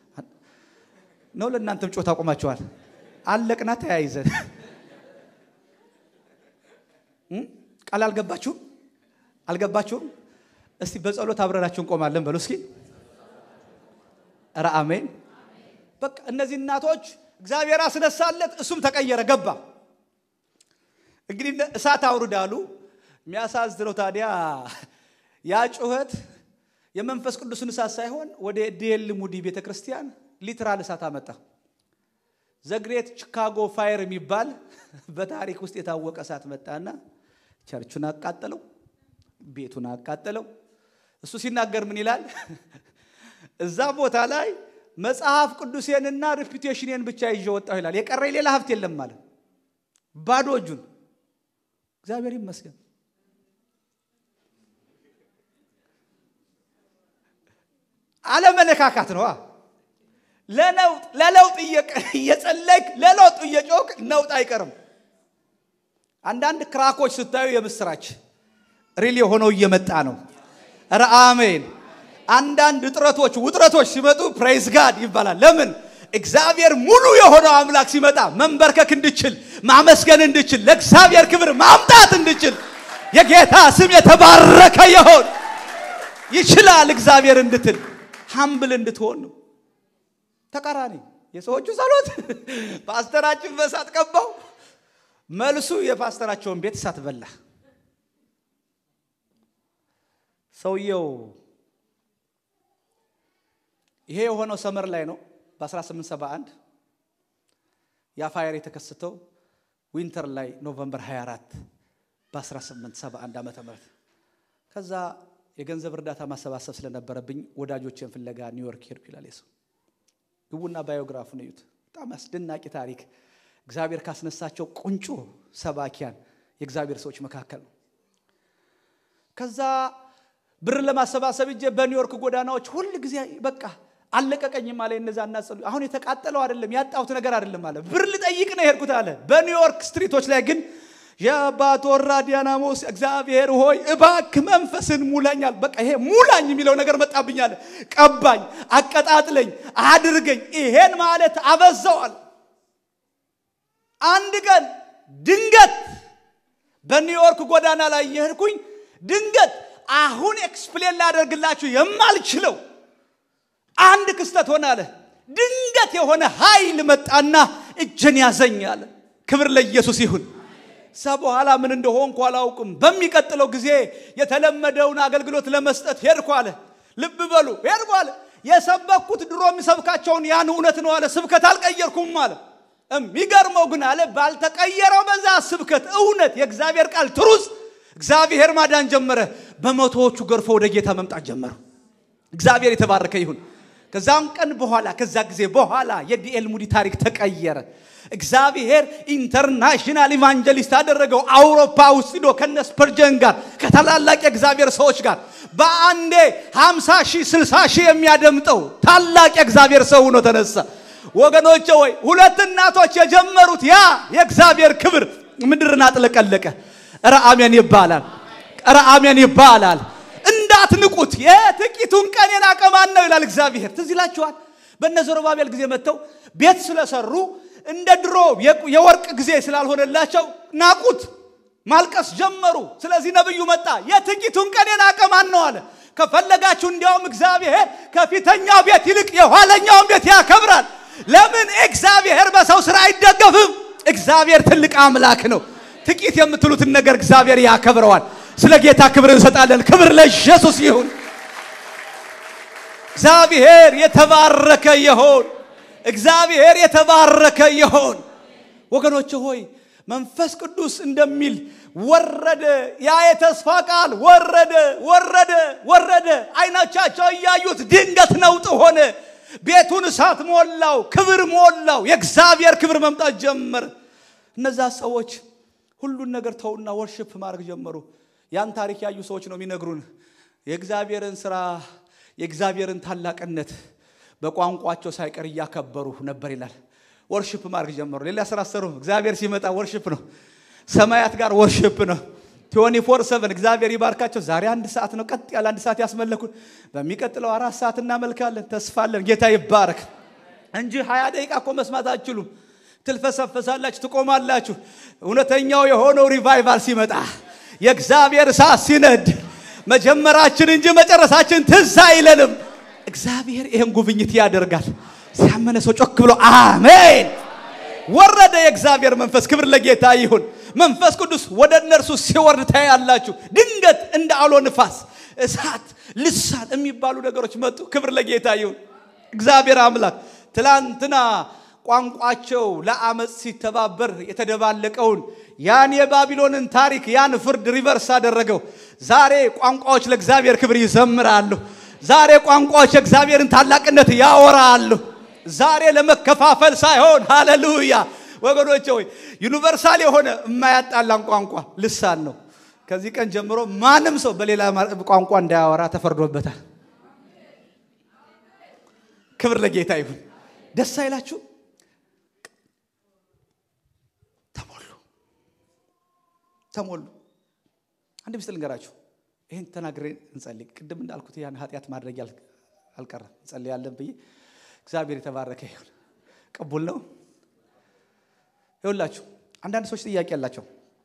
ነው ለእናንተም ጮህ ታቆማችኋል። አለቅና ተያይዘን ቃል አልገባችሁም? አልገባችሁም? እስቲ በጸሎት አብረናችሁ እንቆማለን በሉ እስኪ። ኧረ አሜን። በቃ እነዚህ እናቶች እግዚአብሔር አስነሳለት፣ እሱም ተቀየረ፣ ገባ። እንግዲህ እሳት አውርዳሉ። የሚያሳዝነው ታዲያ ያ ጩኸት የመንፈስ ቅዱስን እሳት ሳይሆን ወደ ዲኤል ሙዲ ቤተ ክርስቲያን ሊትራል እሳት አመጣ። ዘግሬት ቺካጎ ፋየር የሚባል በታሪክ ውስጥ የታወቀ እሳት መጣና ቸርቹን አቃጠለው፣ ቤቱን አቃጠለው። እሱ ሲናገር ምን ይላል? እዛ ቦታ ላይ መጽሐፍ ቅዱሴንና ሪፒቴሽንን ብቻ ይዤ ወጣሁ ይላል። የቀረኝ ሌላ ሀብት የለም ማለት ባዶ እጁን። እግዚአብሔር ይመስገን። አለመለካካት ነዋ። ለነውጥ ለለውጥ እየጸለይክ ለለውጥ እየጮክ ነውጥ አይቀርም። አንዳንድ ክራኮች ስታዩ የምስራች ሪል የሆነው እየመጣ ነው። ኧረ አሜን። አንዳንድ እጥረቶች ውጥረቶች ሲመጡ ፕሬይዝ ጋድ ይባላል። ለምን? እግዚአብሔር ሙሉ የሆነው አምላክ ሲመጣ መንበርከክ እንድችል ማመስገን እንድችል ለእግዚአብሔር ክብር ማምጣት እንድችል የጌታ ስም የተባረከ ይሆን ይችላል እግዚአብሔር እንድትል ሀምብል እንድትሆን ነው። ተቃራኒ የሰዎቹ ጸሎት ፓስተራችን በእሳት ቀባው፣ መልሱ የፓስተራቸውን ቤት እሳት በላ። ሰውየው ይሄ የሆነው ሰመር ላይ ነው በ1871 ያ ፋየር የተከሰተው ዊንተር ላይ ኖቨምበር 24 በ1871 ዓመተ ምህረት ከዛ የገንዘብ እርዳታ ማሰባሰብ ስለነበረብኝ ወዳጆችን ፍለጋ ኒውዮርክ ሄድኩ ይላል የሰው ግቡና ባዮግራፉን እዩት በጣም አስደናቂ ታሪክ እግዚአብሔር ካስነሳቸው ቁንጮ ሰባኪያን የእግዚአብሔር ሰዎች መካከል ነው ከዛ ብር ለማሰባሰብ እጄ በኒውዮርክ ጎዳናዎች ሁል ጊዜ በቃ አለቀቀኝም አለ እነዛ እናጸሉ አሁን የተቃጠለው አይደለም ያጣሁት ነገር አይደለም አለ ብር ልጠይቅ ነው የሄድኩት አለ በኒውዮርክ ስትሪቶች ላይ ግን የአባቶራ ዲያናሞስ እግዚአብሔር ሆይ እባክ መንፈስን ሙላኛል። በቃ ይሄ ሙላኝ የሚለው ነገር መጣብኛል። ቀባኝ፣ አቀጣጥለኝ፣ አድርገኝ። ይሄን ማለት አበዛዋል። አንድ ቀን ድንገት በኒውዮርክ ጎዳና ላይ የሄድኩኝ ድንገት አሁን ኤክስፕሌን ላደርግላችሁ የማልችለው አንድ ክስተት ሆነ አለ። ድንገት የሆነ ኃይል መጣና እጅን ያዘኝ አለ። ክብር ለኢየሱስ ይሁን። እዛ በኋላ ምን እንደሆንኩ አላውቅም። በሚቀጥለው ጊዜ የተለመደውን አገልግሎት ለመስጠት ሄድኩ አለ። ልብ በሉ ሄድኩ አለ። የሰበኩት ድሮ የሚሰብካቸውን ያን እውነት ነው አለ። ስብከት አልቀየርኩም አለ። የሚገርመው ግን አለ ባልተቀየረው በዛ ስብከት እውነት የእግዚአብሔር ቃል ትሩዝ እግዚአብሔር ማዳን ጀመረ። በመቶዎቹ ገርፎ ወደ ጌታ መምጣት ጀመሩ። እግዚአብሔር የተባረከ ይሁን። ከዛም ቀን በኋላ ከዛ ጊዜ በኋላ የዲኤል ሙዲ ታሪክ ተቀየረ። እግዚአብሔር ኢንተርናሽናል ኢቫንጀሊስት አደረገው። አውሮፓ ውስጥ ሂዶ ከነ ስፐርጀን ጋር ከታላላቅ የእግዚአብሔር ሰዎች ጋር በአንዴ 50 ሺህ 60 ሺህ የሚያደምጠው ታላቅ የእግዚአብሔር ሰው ሆኖ ተነሳ። ወገኖቼ ወይ ሁለት እናቶች የጀመሩት ያ የእግዚአብሔር ክብር ምድርን አጥለቀለቀ። ኧረ አሜን ይባላል። ኧረ አሜን ይባላል። እንዳትንቁት የጥቂቱን ቀን የናቀ ማን ነው ይላል እግዚአብሔር። ትዝ ይላችኋል። በእነ ዘሩባቤል ጊዜ መጥተው ቤት ስለሰሩ እንደ ድሮ የወርቅ ጊዜ ስላልሆነላቸው ናቁት፣ ማልቀስ ጀመሩ። ስለዚህ ነብዩ መጣ። የጥቂቱን ቀን የናቀ ማን ነው አለ። ከፈለጋችሁ እንዲያውም እግዚአብሔር ከፊተኛው ቤት ይልቅ የኋለኛውን ቤት ያከብራል። ለምን? እግዚአብሔር በሰው ስራ አይደገፍም። እግዚአብሔር ትልቅ አምላክ ነው። ጥቂት የምትሉትን ነገር እግዚአብሔር ያከብረዋል። ስለ ጌታ ክብር እንሰጣለን። ክብር ለኢየሱስ ይሁን። እግዚአብሔር የተባረከ ይሆን። እግዚአብሔር የተባረከ ይሆን። ወገኖች ሆይ መንፈስ ቅዱስ እንደሚል ወረደ። ያ የተስፋ ቃል ወረደ፣ ወረደ፣ ወረደ። አይኖቻቸው እያዩት ድንገት ነውጥ ሆነ። ቤቱን እሳት ሞላው፣ ክብር ሞላው። የእግዚአብሔር ክብር መምጣት ጀመረ። እነዛ ሰዎች ሁሉን ነገር ተውና ወርሽፕ ማድረግ ጀመሩ። ያን ታሪክ ያዩ ሰዎች ነው የሚነግሩን የእግዚአብሔርን ስራ የእግዚአብሔርን ታላቅነት በቋንቋቸው ሳይቀር እያከበሩ ነበር ይላል። ወርሽፕ ማድረግ ጀመሩ። ሌላ ስራ ሰሩ። እግዚአብሔር ሲመጣ ወርሽፕ ነው። ሰማያት ጋር ወርሽፕ ነው። ቲዮኒ ፎር ሰቨን እግዚአብሔር ይባርካቸው። ዛሬ አንድ ሰዓት ነው ቀጥ ያለ አንድ ሰዓት ያስመለኩን። በሚቀጥለው አራት ሰዓት እናመልካለን። ተስፋለን። ጌታ ይባረክ እንጂ ሀያ ደቂቃ እኮ መስማት አትችሉም። ትልፈሰፈሳላችሁ፣ ትቆማላችሁ። እውነተኛው የሆነው ሪቫይቫል ሲመጣ የእግዚአብሔር እሳት ሲነድ መጀመራችን እንጂ መጨረሳችን ትዝ አይለንም። እግዚአብሔር ይህን ጉብኝት ያደርጋል። ሲያመነ ሰው ጮክ ብሎ አሜን። ወረደ የእግዚአብሔር መንፈስ። ክብር ለጌታ ይሁን። መንፈስ ቅዱስ ወደ እነርሱ ሲወርድ ታያላችሁ። ድንገት እንደ አውሎ ንፋስ፣ እሳት፣ ልሳን የሚባሉ ነገሮች መጡ። ክብር ለጌታ ይሁን። እግዚአብሔር አምላክ ትላንትና ቋንቋቸው ለአመፅ ሲተባበር የተደባለቀውን ያን የባቢሎንን ታሪክ ያን ፍርድ ሪቨርስ አደረገው። ዛሬ ቋንቋዎች ለእግዚአብሔር ክብር ይዘምራሉ። ዛሬ ቋንቋዎች የእግዚአብሔርን ታላቅነት ያወራሉ። ዛሬ ለመከፋፈል ሳይሆን ሃሌሉያ ወገኖቼ ሆይ ዩኒቨርሳል የሆነ የማያጣላን ቋንቋ ልሳን ነው። ከዚህ ቀን ጀምሮ ማንም ሰው በሌላ ቋንቋ እንዳያወራ ተፈርዶበታል። ክብር ለጌታ ይሁን። ደስ አይላችሁ? ተሞሉ ተሞሉ። አንድ ምስል ልንገራችሁ። ይህን ተናግሬ እንጸልይ። ቅድም እንዳልኩት ያን ኃጢአት ማድረግ አልቀረም። እንጸልያለን ብዬ እግዚአብሔር የተባረከ ይሁን። ቅቡል ነው። ይሁላችሁ አንዳንድ ሰዎች ጥያቄ ያላቸው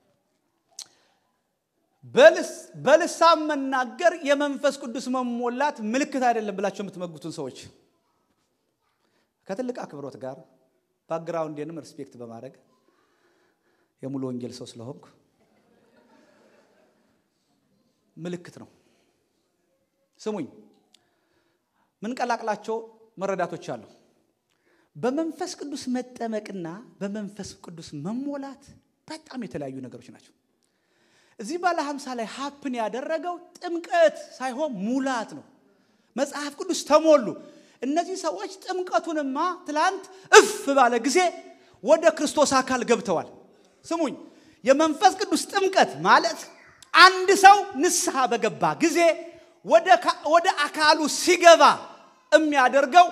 በልሳን መናገር የመንፈስ ቅዱስ መሞላት ምልክት አይደለም ብላቸው የምትመጉቱን ሰዎች ከትልቅ አክብሮት ጋር ባክግራውንዴንም ሪስፔክት በማድረግ የሙሉ ወንጌል ሰው ስለሆንኩ ምልክት ነው። ስሙኝ፣ ምንቀላቅላቸው መረዳቶች አሉ። በመንፈስ ቅዱስ መጠመቅና በመንፈስ ቅዱስ መሞላት በጣም የተለያዩ ነገሮች ናቸው። እዚህ ባለ ሀምሳ ላይ ሀፕን ያደረገው ጥምቀት ሳይሆን ሙላት ነው። መጽሐፍ ቅዱስ ተሞሉ። እነዚህ ሰዎች ጥምቀቱንማ ትላንት እፍ ባለ ጊዜ ወደ ክርስቶስ አካል ገብተዋል። ስሙኝ፣ የመንፈስ ቅዱስ ጥምቀት ማለት አንድ ሰው ንስሐ በገባ ጊዜ ወደ አካሉ ሲገባ የሚያደርገው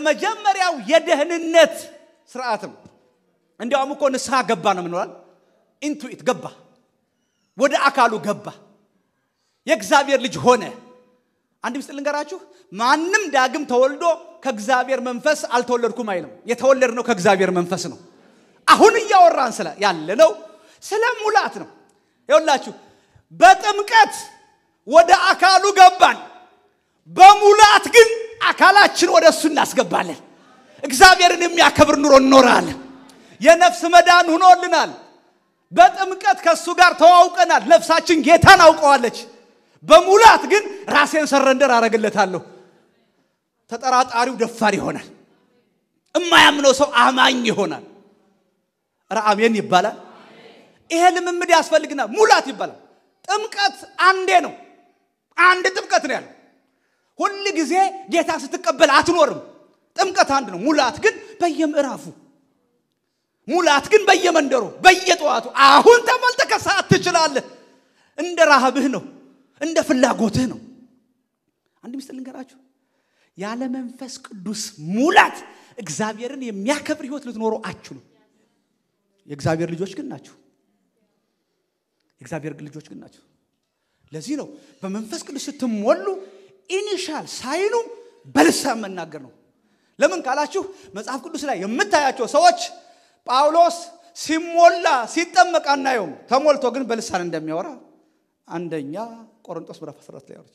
የመጀመሪያው የደህንነት ስርዓት ነው። እንዲያውም እኮ ንስሐ ገባ ነው ምንላል። ኢንቱኢት ገባ፣ ወደ አካሉ ገባ፣ የእግዚአብሔር ልጅ ሆነ። አንድ ምስጢር ልንገራችሁ። ማንም ዳግም ተወልዶ ከእግዚአብሔር መንፈስ አልተወለድኩም አይልም። የተወለድነው ከእግዚአብሔር መንፈስ ነው። አሁን እያወራን ስለ ያለ ነው ስለ ሙላት ነው። ይኸውላችሁ በጥምቀት ወደ አካሉ ገባን። በሙላት ግን አካላችን ወደ እሱ እናስገባለን። እግዚአብሔርን የሚያከብር ኑሮ እንኖራለን። የነፍስ መዳን ሆኖልናል። በጥምቀት ከእሱ ጋር ተዋውቀናል። ነፍሳችን ጌታን አውቀዋለች። በሙላት ግን ራሴን ሰረንደር አረግለታለሁ። ተጠራጣሪው ደፋር ይሆናል። እማያምነው ሰው አማኝ ይሆናል። ኧረ አሜን ይባላል። ይሄ ልምምድ ያስፈልግናል። ሙላት ይባላል። ጥምቀት አንዴ ነው። አንድ ጥምቀት ነው ያለው። ሁል ጊዜ ጌታ ስትቀበል አትኖርም። ጥምቀት አንድ ነው። ሙላት ግን በየምዕራፉ ሙላት ግን በየመንደሩ በየጠዋቱ አሁን ተመልተ ከሰዓት ትችላለህ። እንደ ረሃብህ ነው፣ እንደ ፍላጎትህ ነው። አንድ ምስጢር ልንገራችሁ። ያለ መንፈስ ቅዱስ ሙላት እግዚአብሔርን የሚያከብር ህይወት ልትኖሩ አችሉም። የእግዚአብሔር ልጆች ግን ናችሁ። የእግዚአብሔር ልጆች ግን ናቸው። ለዚህ ነው በመንፈስ ቅዱስ ስትሞሉ ኢኒሻል ሳይኑ በልሳን መናገር ነው። ለምን ካላችሁ መጽሐፍ ቅዱስ ላይ የምታያቸው ሰዎች ጳውሎስ ሲሞላ ሲጠመቅ አናየውም። ተሞልቶ ግን በልሳን እንደሚያወራ አንደኛ ቆሮንቶስ ምዕራፍ 14 ላይ ያወሩት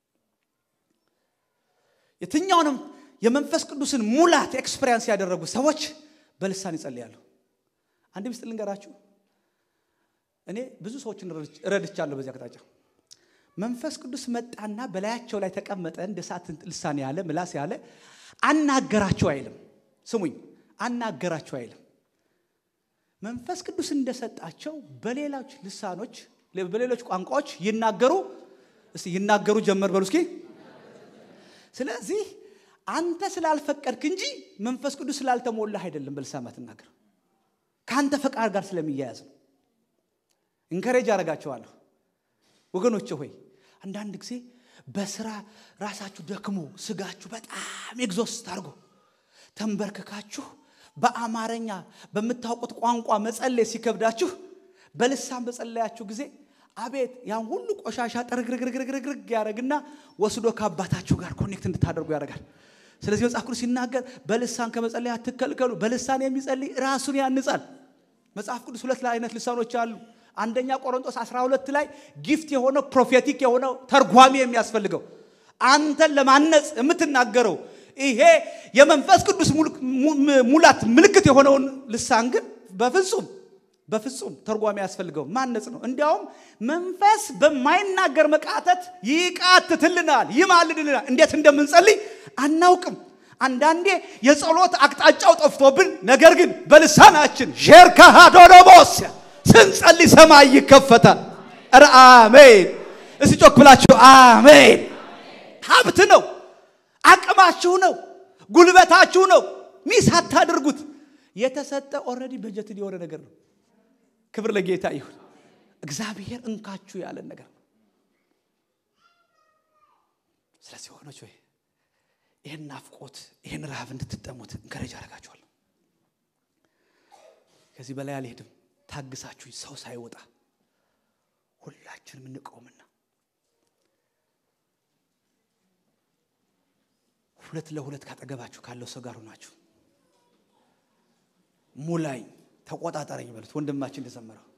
የትኛውንም የመንፈስ ቅዱስን ሙላት ኤክስፔሪንስ ያደረጉ ሰዎች በልሳን ይጸልያሉ። አንድ ምስጢር ልንገራችሁ። እኔ ብዙ ሰዎችን ረድቻለሁ በዚህ አቅጣጫ። መንፈስ ቅዱስ መጣና በላያቸው ላይ ተቀመጠ፣ እንደ እሳት ልሳን ያለ ምላስ ያለ አናገራቸው አይልም። ስሙኝ፣ አናገራቸው አይልም። መንፈስ ቅዱስ እንደሰጣቸው በሌሎች ልሳኖች በሌሎች ቋንቋዎች ይናገሩ እስቲ ይናገሩ ጀመር በሉ እስኪ። ስለዚህ አንተ ስላልፈቀድክ እንጂ መንፈስ ቅዱስ ስላልተሞላህ አይደለም በልሳን ማትናገር ከአንተ ፈቃድ ጋር ስለሚያያዝ ነው። እንከሬጅ አደርጋቸዋለሁ ወገኖች ሆይ አንዳንድ ጊዜ በስራ ራሳችሁ ደክሞ ስጋችሁ በጣም ኤግዞስት አድርጎ ተንበርክካችሁ በአማርኛ በምታውቁት ቋንቋ መጸለይ ሲከብዳችሁ በልሳን በጸለያችሁ ጊዜ አቤት ያን ሁሉ ቆሻሻ ጠርግርግርግርግርግ ያደረግና ወስዶ ከአባታችሁ ጋር ኮኔክት እንድታደርጉ ያደርጋል። ስለዚህ መጽሐፍ ቅዱስ ሲናገር በልሳን ከመጸለይ አትከልከሉ፣ በልሳን የሚጸልይ ራሱን ያንጻል። መጽሐፍ ቅዱስ ሁለት አይነት ልሳኖች አሉ። አንደኛ ቆሮንቶስ 12 ላይ ጊፍት የሆነው ፕሮፌቲክ የሆነው ተርጓሚ የሚያስፈልገው አንተን ለማነጽ የምትናገረው ይሄ የመንፈስ ቅዱስ ሙላት ምልክት የሆነውን ልሳን ግን በፍጹም በፍጹም ተርጓሚ ያስፈልገው ማነጽ ነው። እንዲያውም መንፈስ በማይናገር መቃተት ይቃትትልናል፣ ይማልድልናል። እንዴት እንደምንጸልይ አናውቅም። አንዳንዴ የጸሎት አቅጣጫው ጠፍቶብን፣ ነገር ግን በልሳናችን ሼርካሃዶዶቦስ ስንጸልይ ሰማይ ይከፈታል። ኧረ አሜን! እስቲ ጮክ ብላችሁ አሜን። ሀብት ነው፣ አቅማችሁ ነው፣ ጉልበታችሁ ነው። ሚስ አታድርጉት። የተሰጠ ኦልሬዲ በጀትን የሆነ ነገር ነው። ክብር ለጌታ ይሁን። እግዚአብሔር እንካችሁ ያለን ነገር ነው። ስለዚህ ሆኖች ወይ ይህን ናፍቆት ይህን ረሃብ እንድትጠሙት እንከረጅ አደርጋችኋለሁ። ከዚህ በላይ አልሄድም። ታግሳችሁኝ ሰው ሳይወጣ ሁላችንም እንቆምና ሁለት ለሁለት ካጠገባችሁ ካለው ሰው ጋር ሆናችሁ ሙላኝ ተቆጣጠረኝ በሉት። ወንድማችን እንደዘመረው